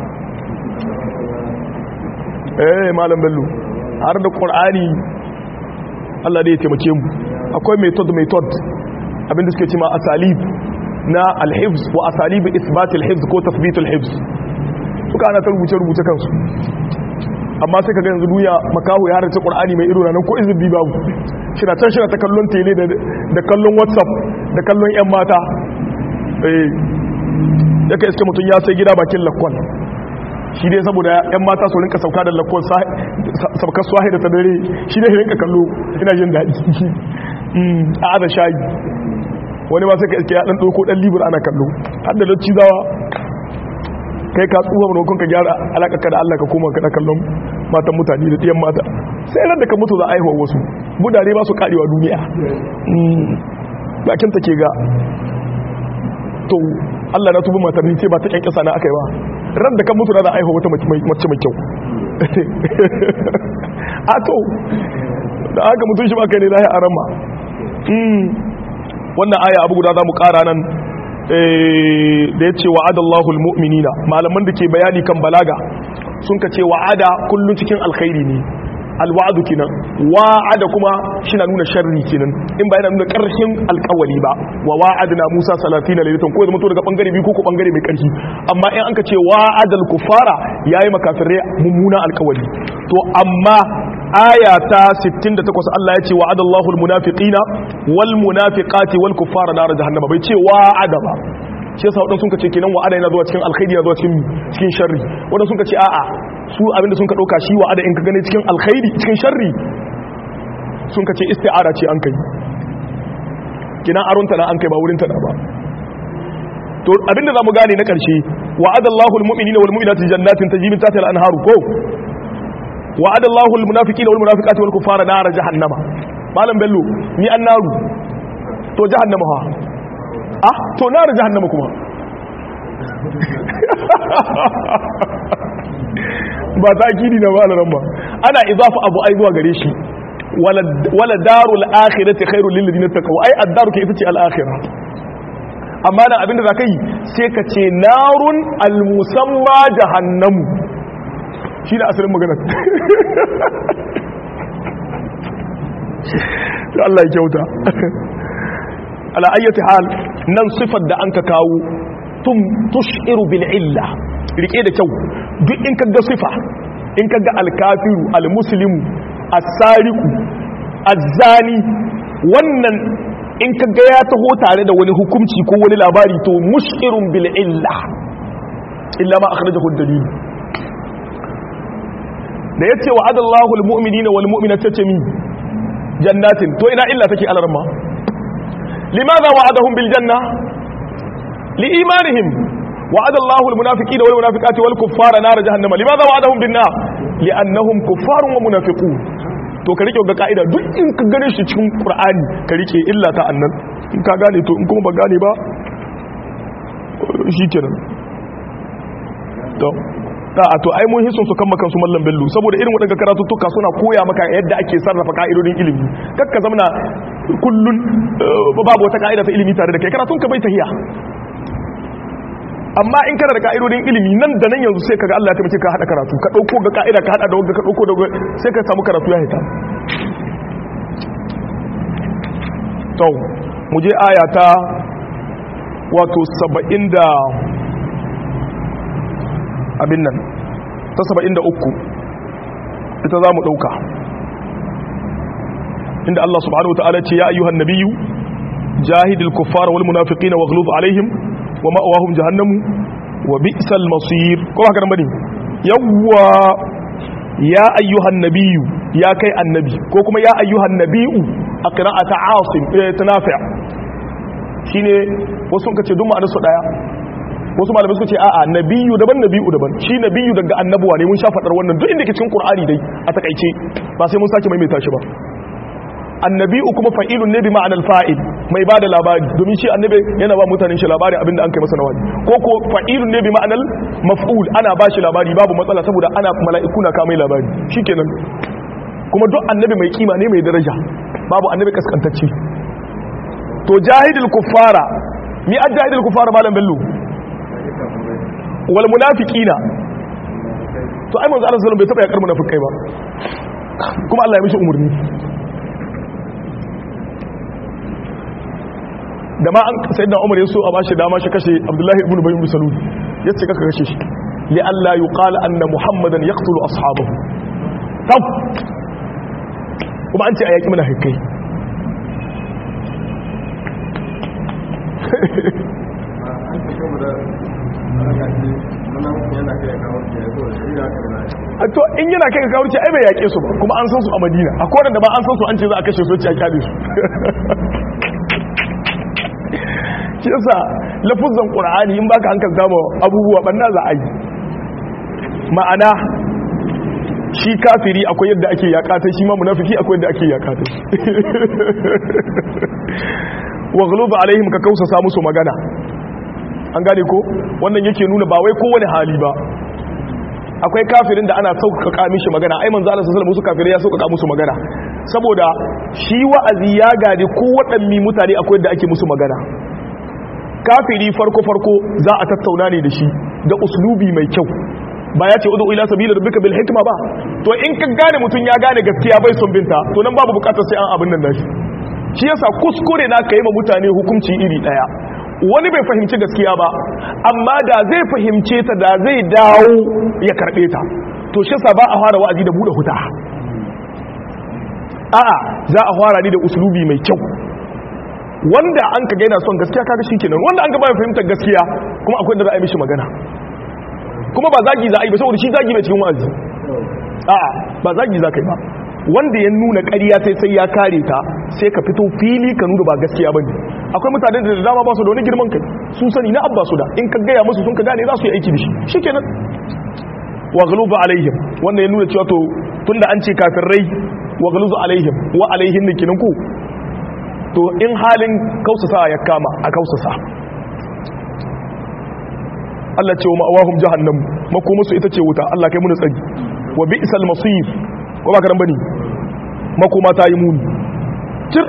eh malam bello har da qur'ani Allah da ya taimake mu akwai method method abinda suke cewa asalib na al-hifz wa asalib ithbat al-hifz ko tathbit al-hifz suka ana ta rubuce rubuce kansu amma sai kaga yanzu duniya makahu ya harce qur'ani mai ido nan ko izbi babu shina can shina ta kallon tele da kallon whatsapp da kallon yan mata eh yake iske mutun ya sai gida bakin lakwal shi dai saboda yan mata su rinka sauka da lakon saukar swahi da ta dare shi dai rinka kallo ina jin daɗi a aza shayi wani ma sai ka iske ya ɗan ɗauko ɗan libur ana kallo har da lacci zawa kai ka tsuwa manokon ka gyara alaƙaƙa da allah ka koma ka kallon matan mutane da ɗiyan mata sai ran da ka mutu za a haihuwa wasu budare ba su kaɗewa duniya bakin ta ke ga to Allah na tubi matar ce ba ta kyan kisa na aka yi ba ran da kan mutu na da aiho wata mace mai kyau a to da aka mutu shi ba kai ne lahi a rama wannan aya abu guda za mu kara nan da ya ce wa'ada Allahul mu'minina malaman da ke bayani kan balaga sun ka ce wa'ada kullum cikin alkhairi ne alwa'adu kinan wa'ada kuma shi na nuna sharri kinan in ba yana nuna ƙarshen alƙawali ba wa wa'adna Musa 30 lailatan ko zama to daga bangare biyu ko ko bangare mai ƙarfi amma in anka ce wa'adal kufara yayi makafirai mummuna alƙawali to amma aya ta 68 Allah ya ce wa'adallahu almunafiqina wal munafiqati wal kuffara nar jahannama bai ce wa'ada ba shi yasa wadansu sun ce kenan wa'ada yana zuwa cikin alkhairi yana zuwa cikin cikin sharri wadansu sun ce a'a su abinda sun ka dauka shi wa'ada in ka gane cikin alkhairi cikin sharri sun ka ce isti'ara ce an kai kina aronta na an kai ba wurin ta da ba to abinda zamu gane na karshe wa'ada Allahu almu'minina wal mu'minati jannatin tajri min tahtiha al-anharu ko wa'ada Allahu almunafiqina wal munafiqati wal kuffara nar jahannama malam bello ni an naru to jahannama ha ah to nar jahannama kuma ba ta kiri na malaran ba ana izafa abu ai zuwa gare shi wala darul akhirati khairul lil ladina taqaw ai ad-daru ke ita ce al-akhirah amma nan abinda za ka yi sai ka ce narun al-musamma jahannamu shi da asirin magana Allah ya kyauta ala ayyati hal nan sifar da an ka kawo tum tushiru bil illa rike da kyau duk in kaga sifa in kaga alkafiru almuslimu as-sariqu az-zani wannan in kaga ya taho tare da wani hukunci ko wani labari to mushirun bil illa illa ma akhrajahu ad-dalil da yace wa adallahu al-mu'minina wal mu'minati tami jannatin to ina illa take alarma limadha wa'adahum bil janna li imanihim وعد الله المنافقين والمنافقات والكفار نار جهنم لماذا وعدهم بالنار لانهم كفار ومنافقون to ka rike ga ka'ida duk in ka gane shi cikin qur'ani ka rike illa ta annan in ka gane to in kuma ba gane ba shikenan to ta a to ai mun hisun su kan makan su mallam bello saboda irin wadannan karatuttuka suna koya maka yadda ake sarrafa ka'idodin ilimi kakka zamana kullun babu wata ka'ida ta ilimi tare da kai karatun ka bai tahiya amma in kana da ka'idodin ilimi nan da nan yanzu sai kaga Allah ya taimake ka hada karatu ka dauko ga ka'ida ka hada da wanda ka dauko da sai ka samu karatu ya hita to mu je aya ta wato 70 da abin nan ta 73 ita za mu dauka inda Allah subhanahu wa ta'ala ce ya ayyuhan nabiyyu jahidil kuffara wal munafiqina waghluz alaihim wa ma'awahum jahannamu wa bi'sal masir ko haka nan bane yawwa ya ayyuhan nabiyyu ya kai annabi ko kuma ya ayyuhan nabiyyu a qira'ata asim eh tanafi' shine wasu kace duk ma'anar su daya wasu malamai suka ce a'a nabiyyu daban nabiyyu daban shi nabiyyu daga annabuwa ne mun sha fadar wannan duk inda ke cikin qur'ani dai a takaice ba sai mun sake maimaita shi ba annabi'u kuma fa'ilun ne bi ma'anar fa'il mai ba da labari domin shi annabi yana ba mutanen shi labari abinda an kai masa nawadi ko ko fa'ilun ne bi ma'anar maf'ul ana ba shi labari babu matsala saboda ana mala'iku na kamai labari shikenan kuma duk annabi mai kima ne mai daraja babu annabi kaskantacce to jahidul kuffara mi ajahidul kuffara malam bello wal munafiqina to ai manzo Allah sallallahu alaihi wasallam bai taba yakar munafikai ba kuma Allah ya mishi umurni da ma an sai da umar ya so a bashi dama shi kashe abdullahi ibn bayin bisalul ya ce kaka kashe shi li Allah yi qala anna muhammadan yaqtulu ashabahu tab kuma an ce a yaki mana hikai to in yana kai ga kawurci ai bai yake su ba kuma an san su a madina a kodan da ba an san su an ce za a kashe su ce a kyale su shi yasa lafuzan qur'ani in baka hankal dama abubuwa banna za a yi ma'ana shi kafiri akwai yadda ake yakata shi ma munafiki akwai yadda ake yakata wa ghulubu alaihim ka kausa musu magana an gane ko wannan yake nuna ba wai kowane hali ba akwai kafirin da ana sauƙaƙa mishi magana ai manzo Allah sallallahu alaihi wasallam kafirai ya sauƙaƙa musu magana saboda shi wa'azi ya gade ko waɗanne mutane akwai yadda ake musu magana kafiri farko farko za a tattauna ne da shi da uslubi mai kyau ba ya ce udu ila sabila rabbika bil hikma ba to in ka gane mutun ya gane gaskiya bai son binta to nan babu bukatar sai an abin nan dashi shi yasa kuskure na kai ma mutane hukunci iri daya wani bai fahimci gaskiya ba amma da zai fahimce ta da zai dawo ya karbe ta to shi yasa ba a fara wa'azi da bude huta a'a za a fara ni da uslubi mai kyau wanda an ka gaina son gaskiya kaga shikenan wanda an ga ba fahimtar gaskiya kuma akwai da za a yi mishi magana kuma ba zagi za a yi ba saboda shi zagi mai cikin wa'azi a'a ba zagi za ka yi ba wanda ya nuna ƙarya sai sai ya kare ta sai ka fito fili ka nuna ba gaskiya bane akwai mutane da dama ba su da wani girman kai sun sani na abba su da in ka gaya musu sun ka gane za su yi aiki da shi shikenan wa ghluba alaihim wanda ya nuna cewa to tunda an ce kafirai wa ghluzu alaihim wa alaihin nikinan ku to in halin kausasa ya kama a kausasa Allah ce wa ma'awahum jahannam makomusu ita ce wuta Allah kai muni tsari wa bi'sal masir ko ba karan bane makoma ta yi muni cir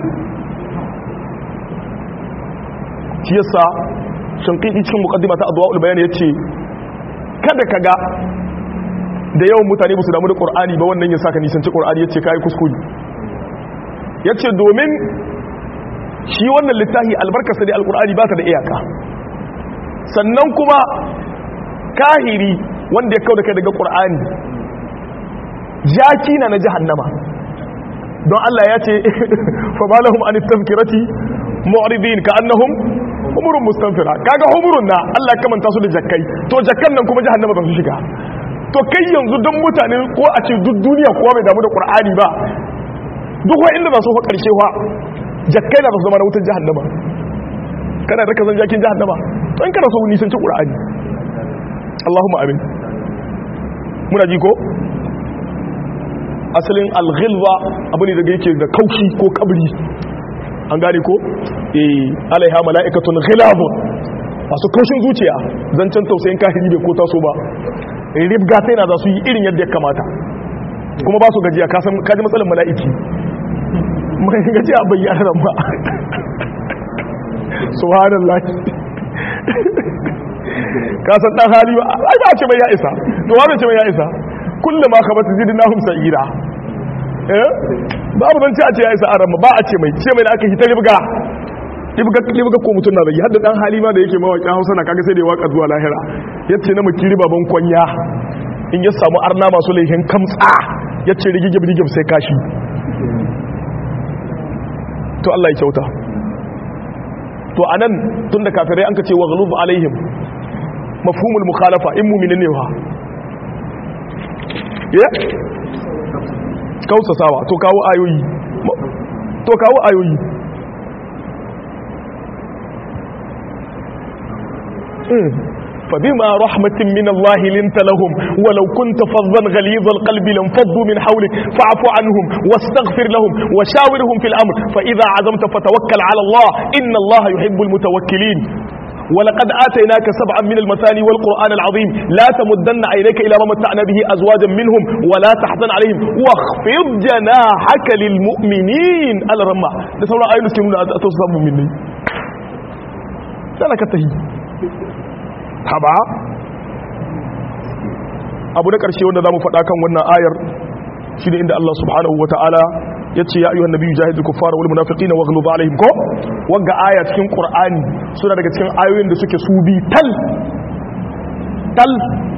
shi yasa shanqidi cikin muqaddima ta adwaul bayan yace kada kaga da yawan mutane ba su damu da qur'ani ba wannan ya saka nisanci qur'ani yace kai kuskure yace domin shi wannan littafi albarkarsa da alkur'ani ba ta da iyaka sannan kuma kahiri wanda ya kauda kai daga qur'ani jaki na na jahannama don Allah ya ce fa balahum an tafkirati mu'ridin ka annahum humurun mustanfira kaga humurun na Allah ya kamanta su da jakkai to jakkan nan kuma jahannama ba su shiga to kai yanzu don mutane ko a ce duk duniya kowa bai damu da qur'ani ba duk wa inda ba su fa karshe wa jakkai na ba su zama na wutar jahannama kana da kazan jakin jahannama to in kana so nisan ci qur'ani Allahumma amin muna ji ko asalin alghilza abu ne daga yake da kaushi ko kabri an gane ko eh alaiha mala'ikatun ghilabun masu kaushin zuciya zancen tausayin kahiri bai ko taso ba ribga sai na za su yi irin yadda ya kamata kuma ba su gajiya ka san kaji matsalar mala'iki mai gajiya bayyana nan ba subhanallah ka san dan hali ba ai ba ce mai ya isa to wa ce mai ya isa kullum ma khabata zidnahum sa'ira eh babu zan ce a ce ya isa aran ba a ce mai ce mai da aka hita ribga ribga ribga ko mutun na bai hadda dan hali ma da yake mawaƙin Hausa na kaga sai da ya waka zuwa lahira yace na makiri baban kwanya in ya samu arna masu laihin kamtsa yace rigigib rigigib sai kashi to Allah ya kyauta to anan tunda kafirai an ka ce wa ghalub alaihim mafhumul mukhalafa in mu'minin ne wa ya kausasawa to kawo ayoyi to kawo ayoyi فبما رحمة من الله لنت لهم ولو كنت فظا غليظ القلب لانفضوا من حولك فاعف عنهم واستغفر لهم وشاورهم في الأمر فإذا عزمت فتوكل على الله إن الله يحب المتوكلين ولقد آتيناك سبعا من المثاني والقرآن العظيم لا تمدن عينيك إلى ما متعنا به أزواجا منهم ولا تحزن عليهم واخفض جناحك للمؤمنين على رمى ده سورة آية نسكنون أتصاب مني سألك التهي haba abu na ƙarshe wanda za mu faɗa kan wannan ayar shi ne inda Allah subhanahu wa ta'ala ya ce ya ayyuhan nabiyyu jahidul kuffara wal munafiqina waghlub alaihim ko wanga aya cikin qur'ani suna daga cikin ayoyin da suke su bi tal tal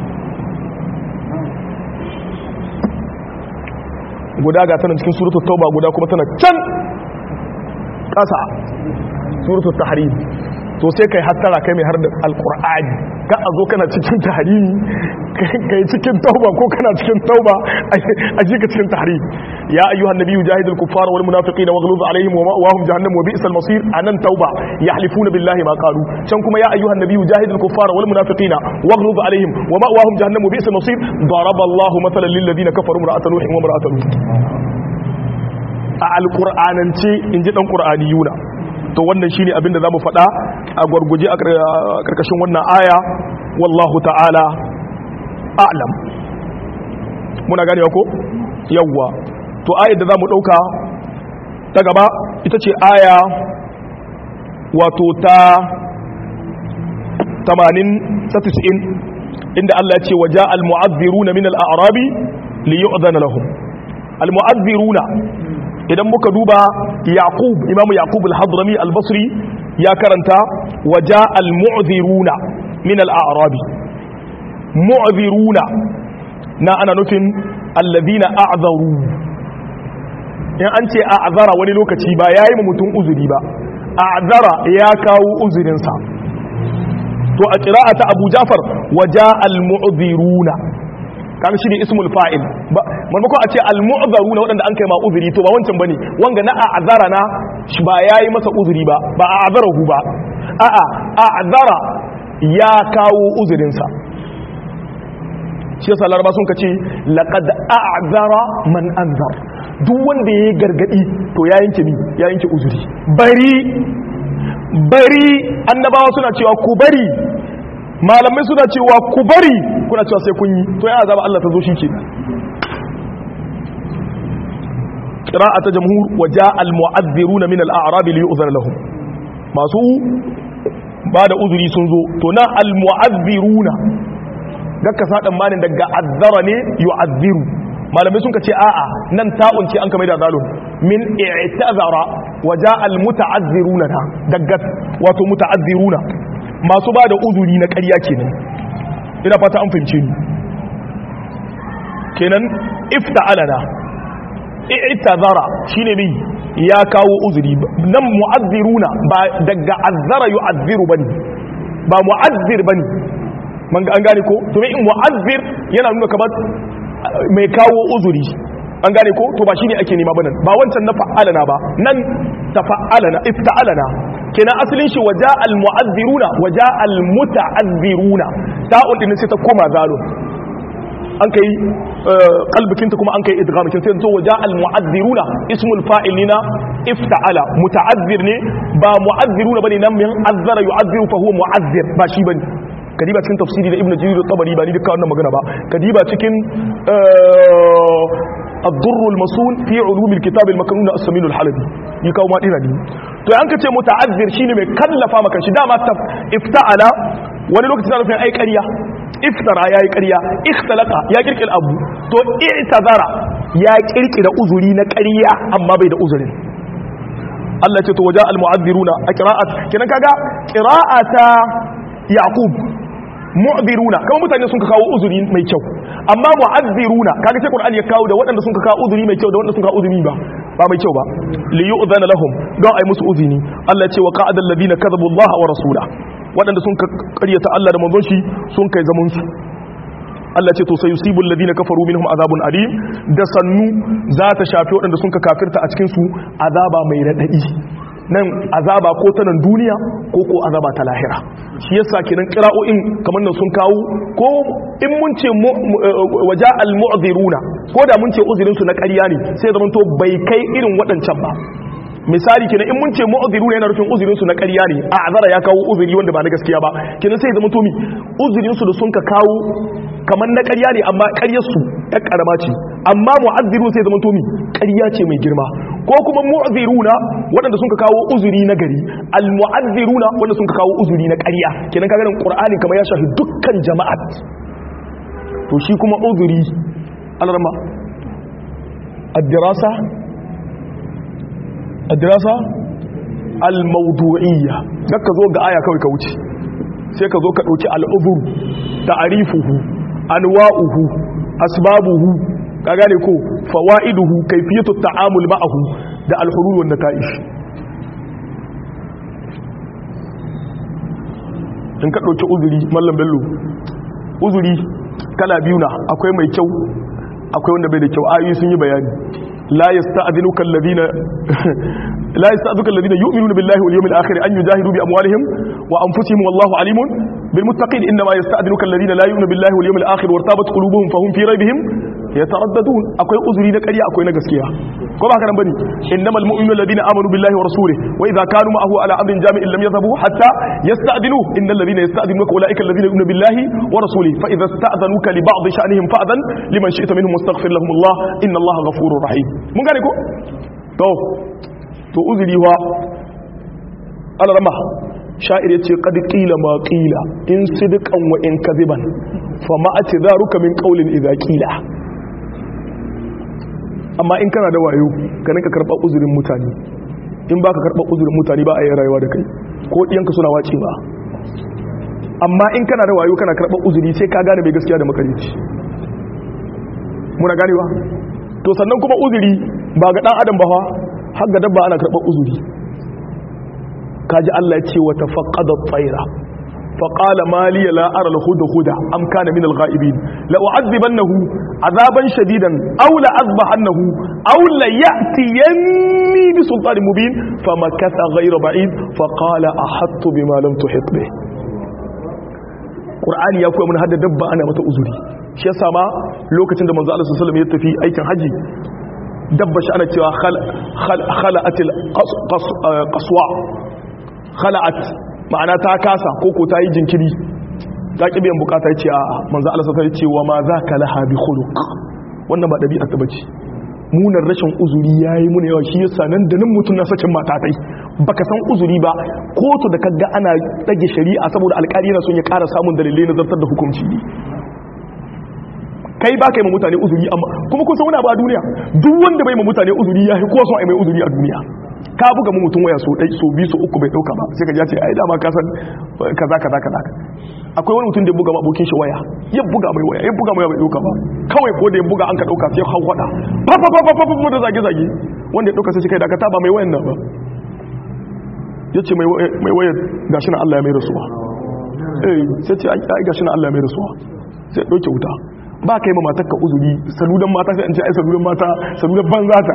guda ga tana cikin suratul tauba guda kuma tana can ƙasa suratul tahrim to sai kai hattara kai mai har da alkur'ani ka a zo kana cikin tahrimi kai cikin tauba ko kana cikin tauba a jika cikin tahrimi ya ayyuhan nabiyyu jahidul kuffara wal munafiqina waghluz alaihim wa ma'wahum jahannam wa bi'sal masir anan tauba yahlifuna billahi ma qalu can kuma ya ayyuhan nabiyyu jahidul kuffara wal munafiqina waghluz alaihim wa ma'wahum jahannam wa bi'sal masir daraba Allahu mathalan lil ladina kafaru imra'atan nuh wa imra'atan lut a alqur'anance inji dan qur'aniyuna to wannan shine abin da zamu faɗa a gwarguje a karkashin wannan aya wallahu ta'ala a'lam muna gane ko yawwa to ayar da zamu dauka ta gaba ita ce aya wato ta 80 ta 90 inda Allah ya ce waja al-mu'adhdhiruna min al-a'rabi li yu'dhana lahum al-mu'adhdhiruna idan muka duba yaqub imamu yaqub al-hadrami al-basri ya karanta waja al-mu'dhiruna min al-a'rabi mu'dhiruna na ana nufin alladhina a'zaru in an ce a'zara wani lokaci ba yayi mu mutum uzuri ba a'zara ya kawo uzurinsa to a qira'ata abu jafar waja al-mu'dhiruna kan shi ne ismul fa'il maimakon a ce al-mu'zaru na waɗanda an kai ma uzuri to ba wancan bane wanga na a'zara na shi ba yayi masa uzuri ba ba a'zarahu ba a'a a'zara ya kawo uzurin sa shi yasa laraba sun kace laqad a'zara man anzar duk wanda yayi gargadi to ya yanke mi ya yanke uzuri bari bari annabawa suna cewa ku bari malamai suna cewa ku bari kuna cewa sai kun yi to ya azaba Allah ta zo shi ke qira'ata jamhur wa jaa al mu'adhdhiruna min al a'rab li yu'zana lahum masu ba da uzuri sun zo to na al mu'adhdhiruna gakka sadan manin daga azzara ne yu'adhdhiru malamai sun ce a'a nan ta'un ce an kamar da zalun min i'tazara waja almuta'azziruna na daga wato muta'azziruna masu ba da uzuri na ƙarya kenan ina fata an fahimce ni kenan ifta'alana i'tazara shine mai ya kawo uzuri nan mu'azziruna ba daga azzara yu'azziru bane ba mu'azzir bane man an gane ko to in mu'azzir yana nuna kamar mai kawo uzuri an gane ko to ba shine ake nema ba nan ba wancan na fa'alana ba nan tafa'alana ifta'alana kenan asalin shi waja al mu'azziruna waja al muta'azziruna ta'un din sai ta koma zalo an kai kalbikinta kuma an kai idghamikin sai to waja al mu'azziruna ismul fa'ilina ifta'ala muta'azzir ne ba mu'azziruna bane nan min azzara yu'azziru fa huwa mu'azzir ba shi bane kadiba cikin tafsiri da ibnu jarir tabari ba ni duka wannan magana ba kadiba cikin الضر المصون في علوم الكتاب المكنون السمين الحلبي يكاو ما دينا دي to an kace muta'azzir shine mai kallafa maka shi dama ifta'ala wani lokaci zaka ai ƙarya iftara yayi ƙarya ikhtalaqa ya kirkil abu to i'tazara ya kirkira uzuri na ƙarya amma bai da uzurin Allah ce to waja al mu'azziruna a qira'at kenan kaga qira'ata yaqub mu'ziruna kamar mutane sun ka kawo uzuri mai kyau amma mu'azziruna kaga sai qur'ani ya kawo da waɗanda sun ka kawo uzuri mai kyau da waɗanda sun ka uzuri ba ba mai kyau ba li yu'zana lahum don ai musu uzini Allah ya ce wa qa'ada alladhina kadhabu Allah wa rasula waɗanda sun ka ƙaryata Allah da manzon shi sun kai zaman su Allah ce to sai yusibul ladina kafaru minhum azabun alim da sannu za ta shafi waɗanda sun ka kafirta a cikin su azaba mai radadi nan azaba ko ta nan duniya ko ko azaba ta lahira shi yasa kenan qira'o'in kamar nan sun kawo ko in mun ce waja al mu'dhiruna ko da mun ce uzurin su na ƙarya ne sai zaman to bai kai irin waɗancan ba misali kenan in mun ce mu'dhiruna yana rufin uzurin su na ƙarya ne a azara ya kawo uzuri wanda ba na gaskiya ba kenan sai zaman to mi uzurin su da sun ka kawo kamar na ƙarya ne amma ƙaryar su ɗan ƙarama ce amma mu'azzirun sai zaman to mi ƙarya ce mai girma ko kuma mu'azziruna waɗanda sun ka kawo uzuri na gari al-mu'azziruna wanda sun ka kawo uzuri na ƙarya kenan kaga nan qur'ani kamar ya shafi dukkan jama'at to shi kuma uzuri alarma ad-dirasa ad-dirasa al-mawdu'iyya ka zo ga aya kawai ka wuce sai ka zo ka dauki al-uzur ta'rifuhu anwa'uhu asbabuhu ka gane ko fawaiduhu kayfiyatu ta'amul ma'ahu da al-hulul wan nata'ish in ka dauki uzuri mallam bello uzuri kala biyu na akwai mai kyau akwai wanda bai da kyau ayoyi sun yi bayani la yasta'dhinuka alladhina la yasta'dhuka alladhina yu'minuna billahi wal yawmil akhir an yujahidu bi amwalihim wa anfusihim wallahu alimun bil muttaqin inma yasta'dhinuka alladhina la yu'minuna billahi wal yawmil akhir wartabat qulubuhum fahum fi raybihim yataraddadun akwai uzuri na ƙarya akwai na gaskiya ko ba haka nan bane innamal mu'minuna alladhina amanu billahi wa rasulihi wa idha kanu ma'ahu ala amrin jami'in lam yadhhabu hatta yasta'dhinuhu innal ladhina yasta'dhinuka ulaika alladhina yu'minuna billahi wa rasulihi fa idha ista'dhanuka li ba'd sha'nihim fa'dhan liman shi'ta minhum wastaghfir lahum Allah inna Allah ghafurur rahim mun gane ko to to uzuri wa alarama sha'ir yace qad qila ma qila in sidqan wa in kadhiban fa ma atidharuka min qawlin idha qila amma in kana da wayo ka nika karɓar uzurin mutane in ba ka karɓar uzurin mutane ba a yi rayuwa da kai ko ɗiyanka suna wace ba amma in kana da wayo kana karɓar uzuri sai ka gane mai gaskiya da makarici muna ganewa to sannan kuma uzuri ba ga ɗan adam ba fa har ga dabba ana karɓar uzuri kaji Allah ya ce wa tafaqqada tsaira فقال ما لي لا أرى الهدى هدى أم كان من الغائبين لأعذبنه عذابا شديدا أو لأذبحنه أو ليأتيني بسلطان مبين فمكث غير بعيد فقال أحط بما لم تحط به قرآن يقول من هذا دب أنا متى أزري shi yasa ma lokacin da manzo Allah sallallahu alaihi wasallam ya tafi aikin haji dabba shi ana cewa khala'atil qaswa khala'at ma'ana ta kasa koko ta yi jinkiri ta ƙi biyan bukata ce a manzan Allah sassa ce wa ma za ka laha bi khuluq wannan ba ɗabi'a ta bace munar rashin uzuri ya yi muna yawa shi yasa nan da nan mutum na sacin matatai baka san uzuri ba kotu da kaga ana ɗage shari'a saboda alƙali na son ya ƙara samun dalilai na zartar da hukunci ne kai ba ka yi ma mutane uzuri amma kuma kun san wani abu a duniya duk wanda bai ma mutane uzuri ya fi kowa son a mai uzuri a duniya ka buga mu mutum waya so dai so biyu so uku bai dauka ba sai ka ji ya ce ai dama ka san kaza kaza kaza akwai wani mutum da ya buga ma abokin shi waya ya buga mai waya ya buga mai waya bai dauka ba kawai ko da ya buga an ka dauka sai hau wada fa fa fa fa fa da zage zage wanda ya dauka sai shi kai da ka taba mai wayan nan ba yace mai mai waya gashi na Allah ya mai rasuwa eh sai ce ai gashi na Allah ya mai rasuwa sai dauke wuta ba kai ma matarka uzuri saludan mata sai an ce ai saludan mata saludan banza ta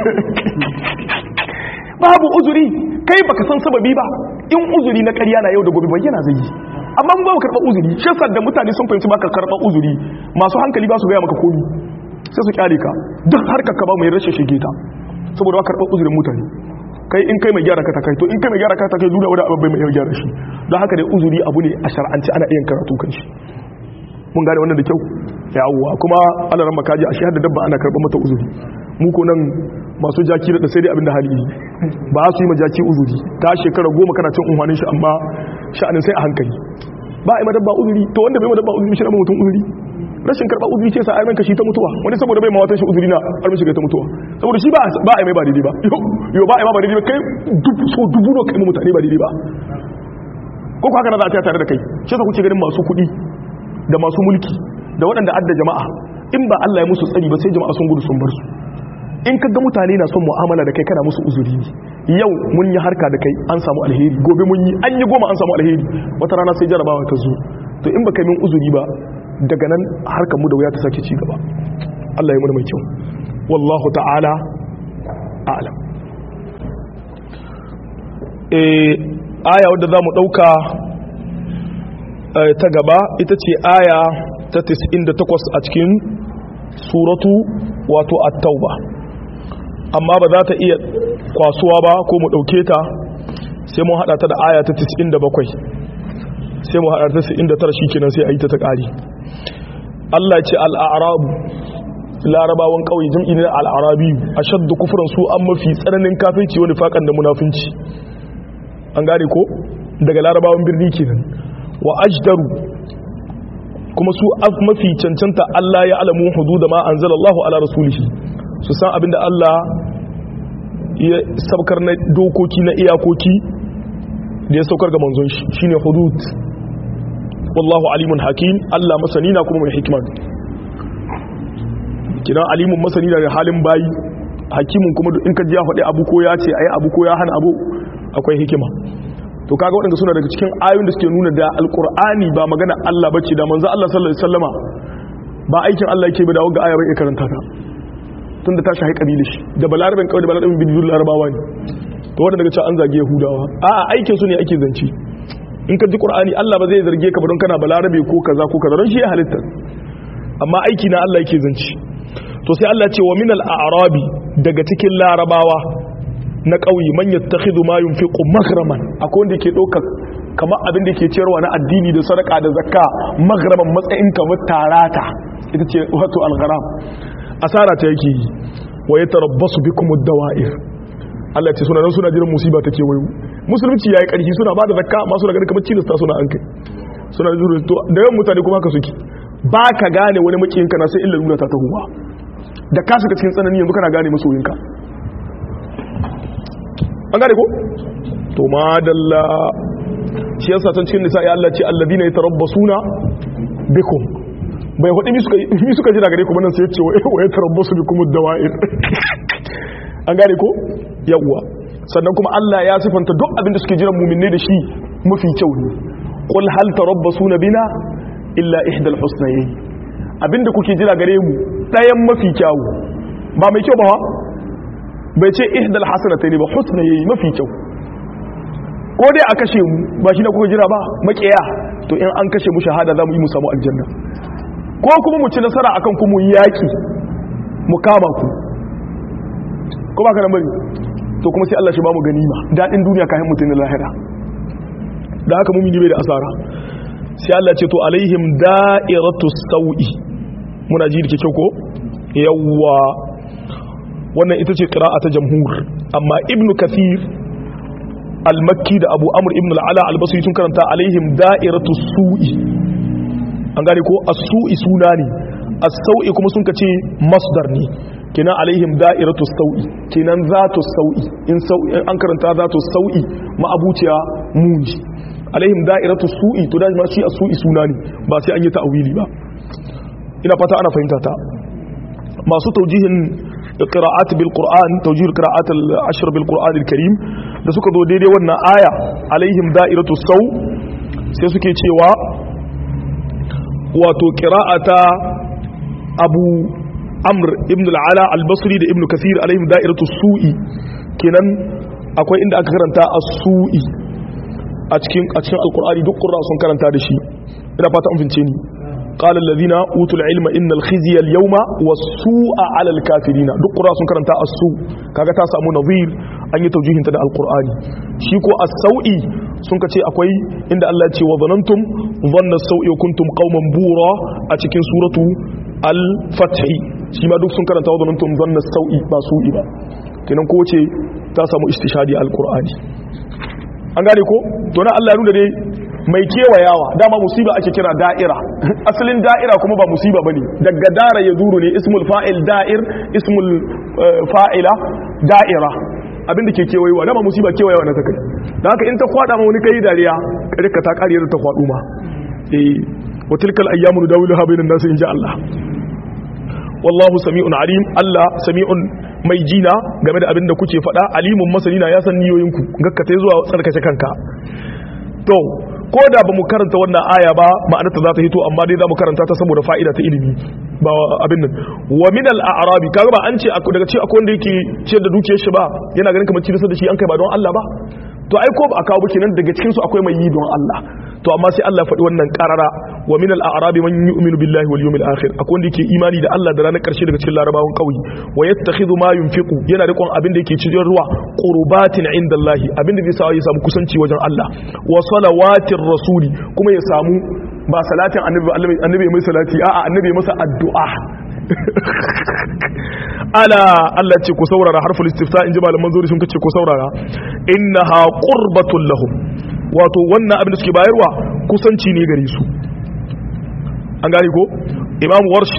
babu uzuri kai baka san sababi ba in uzuri na ƙarya na yau da gobe bayyana zai yi amma mun ba mu karɓar uzuri shi yasa da mutane sun fahimci baka karɓar uzuri masu hankali ba su gaya maka komi sai su kyale ka duk harkar ka ba mai rashin shige ta saboda ba karɓar uzurin mutane kai in kai mai gyara ka ta kai to in kai mai gyara ka ta kai duna wani abu mai gyara shi don haka dai uzuri abu ne a shar'anci ana iya karatu kan shi mun gane wannan da kyau yawwa kuma alaran makaji a shahada dabba ana karɓar mata uzuri mu ko nan masu jaki da sai dai abinda hali ba su yi ma jaki uzuri ta shekara goma kana cin unhwanin shi amma sha'anin sai a hankali ba a yi madabba uzuri to wanda bai madabba uzuri shi na mutum uzuri rashin karɓar uzuri ce sa ayyukan shi ta mutuwa wani saboda bai mawatan shi uzuri na armin shiga ta mutuwa saboda shi ba a yi mai ba daidai ba yau ba a yi ma ba daidai ba kai so dubu no kai mutane ba daidai ba ko ku haka na za a tare da kai shi sa kuke ganin masu kuɗi da masu mulki da waɗanda adda jama'a in ba Allah ya musu tsari ba sai jama'a sun gudu sun bar su in ka ga mutane na son mu'amala da kai kana musu uzuri ne yau mun yi harka da kai an samu alheri gobe mun yi an yi goma an samu alheri wata rana sai jarabawa ta zo to in baka min uzuri ba daga nan harkar mu da wuya ta sake ci gaba Allah ya mu mai kyau wallahu ta'ala a'lam eh aya wadda zamu dauka ta gaba ita ce aya ta 98 a cikin suratu wato at-tauba amma ba za ta iya kwasuwa ba ko mu ɗauke ta sai mun haɗa ta da aya ta 97 sai mu haɗa ta 99 shi kenan sai a yi ta ta ƙari Allah ce al'arabu larabawan ƙauye jam'i ne al'arabi a shadda kufuran su an mafi tsananin kafirci wani faƙan da munafinci an gane ko daga larabawan birni kenan wa ajdaru kuma su mafi cancanta Allah ya alamu hudu da ma anzalallahu ala rasulihi su san abinda Allah ya saukar na dokoki na iyakoki da ya saukar ga manzon shi shine hudud wallahu alimun hakim Allah masani na kuma mai hikima kidan alimun masani da halin bayi hakimun kuma in ka ji ya faɗi abu ko ya ce ayi abu ko ya hana abu akwai hikima to kaga waɗanda suna daga cikin ayoyin da suke nuna da alkur'ani ba magana Allah bace da manzo Allah sallallahu alaihi wasallama ba aikin Allah yake ba da wanga aya bai karanta ta tun da ta shahi kabili shi da balarabin kawai da balarabin bidiyar larabawa ne to wadda daga can an zage yahudawa a aikin su ne ake zance in ka ji qur'ani Allah ba zai zarge ka ba don kana balarabe ko kaza ko kaza don shi ya halitta amma aiki na Allah yake zance to sai Allah ce wa min al-a'rabi daga cikin larabawa na ƙauye man yattakhidhu ma yunfiqu maghraman akwai wanda yake ɗaukar kamar abin da ke ciyarwa na addini da sadaka da zakka maghraman matsayin kamar tarata ita ce wato al-gharam asara ta yake yi wa ya tarabbasu bikum ad-dawa'ir Allah ce suna nan suna jiran musiba ta kewayo musulunci yayi karfi suna ba da zakka amma suna ganin kamar cilasta suna an kai suna jiran to da yawan mutane kuma haka suke ba ka gane wani makiyin kana sai illa nuna ta tahuwa da ka shiga cikin tsanani yanzu kana gane masoyinka an gane ko to madalla shi yasa can cikin nisa ya Allah ce alladina yatarabbasuna bikum bai hudu mi suka jira gare kuma nan sai ce wa ya tarabbasu bi kuma dawa'ir an gane ko yawwa sannan kuma Allah ya sifanta duk abin da suke jiran muminne da shi mafi kyau ne qul hal tarabbasuna bina illa ihdal husnayn abinda kuke jira gare mu dayan mafi kyau ba mai kyau ba bai ce ihdal hasanatayn ba husnayn mafi kyau ko dai a kashe mu ba shi na kuka jira ba makiya to in an kashe mu shahada za mu yi mu samu aljanna ko kuma mu ci nasara akan ku mu yaki mu kama ku ko ba ka nan bari to kuma sai Allah shi ba mu ganima dadin duniya kayan mutun na lahira da haka mumini bai da asara sai Allah ce to alaihim da'iratu sawi muna ji dake kyau ko yawwa wannan ita ce qira'a ta jamhur amma ibnu kathir al-makki da abu amr ibn al-ala al-basri sun karanta alaihim da'iratu su'i an gane ko as-su'i suna ne as-sau'i kuma sun kace masdar ne kenan alaihim da'iratu sau'i kenan zatu sau'i in sau'i an karanta zatu sau'i ma'abuciya muni alaihim da'iratu su'i to da ma shi as-su'i suna ne ba sai an yi ta'wili ba ina fata ana fahimta ta masu taujihin qira'at bil qur'an tawjih qira'at al ashr bil qur'an al karim da suka zo daidai wannan aya alaihim da'iratu sau sai suke cewa wato qira'ata abu amr ibn al ala al basri da ibn kathir alaihim da'iratu su'i kenan akwai inda aka karanta as-su'i a cikin a cikin alqur'ani duk qurra sun karanta da shi ina fata an fince ni قال الذين اوتوا العلم ان الخزي اليوم والسوء على الكافرين duk qura sun karanta as-su kaga ta samu nazir an yi taujihin ta da alqur'ani shi ko as-sau'i sun kace akwai inda Allah ya ce wa zanantum dhanna as-sau'i wa kuntum qauman bura a cikin suratu al-fath shi ma duk sun karanta wa zanantum dhanna as-sau'i ba su'i ba kenan ko ce ta samu istishadi alqur'ani an gane ko to na Allah ya nuna dai mai kewayawa dama musiba ake kira da'ira asalin da'ira kuma ba musiba bane daga dara ya duru ne ismul fa'il da'ir ismul fa'ila da'ira abinda ke kewayewa dama musiba kewayewa na takai da haka in ta kwada ma wani kai dariya karka ta kare da ta kwadu ma eh wa tilkal ayyamu dawiluha bainan nas insha Allah wallahu sami'un alim Allah sami'un mai jina game da abinda kuke faɗa alimun masanina ya san niyoyinku gakkata zuwa tsarkace kanka to ko da ba mu karanta wannan aya ba ma'anarta za ta hito amma dai za mu karanta ta saboda fa'ida ta ilimi ba abin nan wa min al-a'rabi kaga ba an ce daga ce akwai wanda yake ciyar da dukiyar shi ba yana ganin kamar ciyar da shi an kai ba don Allah ba to ai ko ba a kawo ba kenan daga cikin su akwai mai yi don Allah to amma sai Allah faɗi wannan karara wa min al-a'rabi man yu'minu billahi wal yawmil akhir akwai wanda yake imani da Allah da ranar karshe daga cikin larabawan kauye wa yattakhidhu ma yunfiqu yana rikon abin da yake cikin ruwa qurbatin indallahi abin da zai sa ya samu kusanci wajen Allah wa salawatir rasuli kuma ya samu ba salatin annabi annabi mai salati a'a annabi masa addu'a ala Allah ce ku saurara harful istifta in ji malaman zuri sun kace ku saurara innaha qurbatul lahum wato wannan abin da suke bayarwa kusanci ne gare su an gane ko imam warsh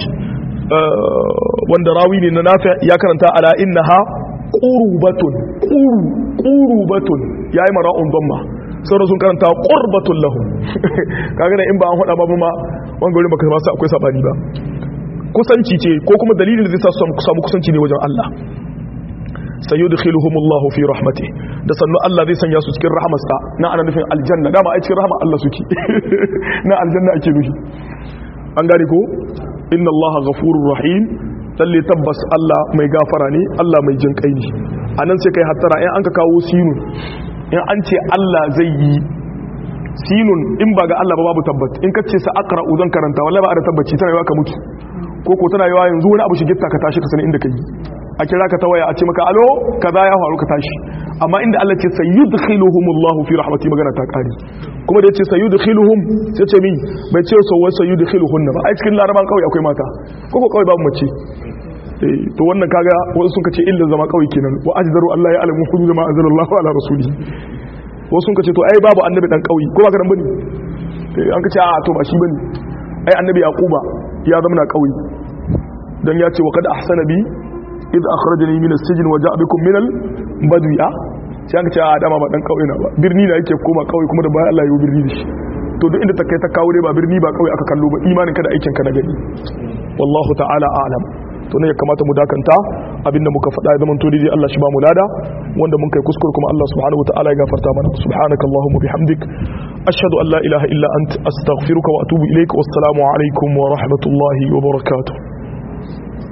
wanda rawi ne na nafi ya karanta ala innaha qurbatun quru qurbatun yayi mara'un dhamma sauran sun karanta qurbatul lahum kaga in ba an hada ba ma wanga wurin baka masu akwai sabani ba kusanci ce ko kuma dalilin da zai sa su samu kusanci ne wajen Allah sayudkhiluhumullahu fi rahmati da sannu Allah zai sanya su cikin rahmarsa na ana nufin aljanna dama ai cikin rahmar Allah suke na aljanna ake nufi an gane ko inna Allah ghafurur rahim lalle tabbas Allah mai gafara ne Allah mai jin kai ne anan sai kai hattara in an ka kawo sinun in an ce Allah zai yi sinun in ba ga Allah ba babu tabbat in ka ce sa aqra zan karanta wallahi ba a da tabbaci tana yawa ka mutu ko ko tana yawa yanzu wani abu shigitta ka tashi ka sani inda kai a kira ka ta waya a ce maka alo kaza ya faru ka tashi amma inda Allah ce sayudkhiluhumullahu fi rahmati magana ta kare kuma da yace sayudkhiluhum sai ce min bai ce so wai sayudkhiluhunna ba ai cikin laraban kawai akwai mata ko ko kawai babu mace eh to wannan kaga wasu sun kace illa zama kawai kenan wa ajdaru Allah ya alamu hudud ma anzalallahu ala rasuli wasu sun kace to ai babu annabi dan kauyi ko ba ka dan bane an kace a to ba shi bane ai annabi yaquba ya zama na kauyi dan ya ce wa kad ahsana bi idh akhrajani min as-sijn wa ja'a bikum min al-badwi a sai an ce a dama ba dan kauye na ba birni na yake koma kauye kuma da bayan Allah ya yi birni da shi to duk inda ta kai ta kawo dai ba birni ba kauye aka kallo ba imanin ka da aikin ka na gani wallahu ta'ala a'lam to ne ya kamata mu dakanta abinda muka faɗa ya zama to dai Allah shi ba mu lada wanda mun kai kuskure kuma Allah subhanahu wa ta'ala ya gafarta mana subhanakallahumma bihamdik ashhadu an la ilaha illa ant astaghfiruka wa atubu ilaik wassalamu alaikum wa rahmatullahi wa barakatuh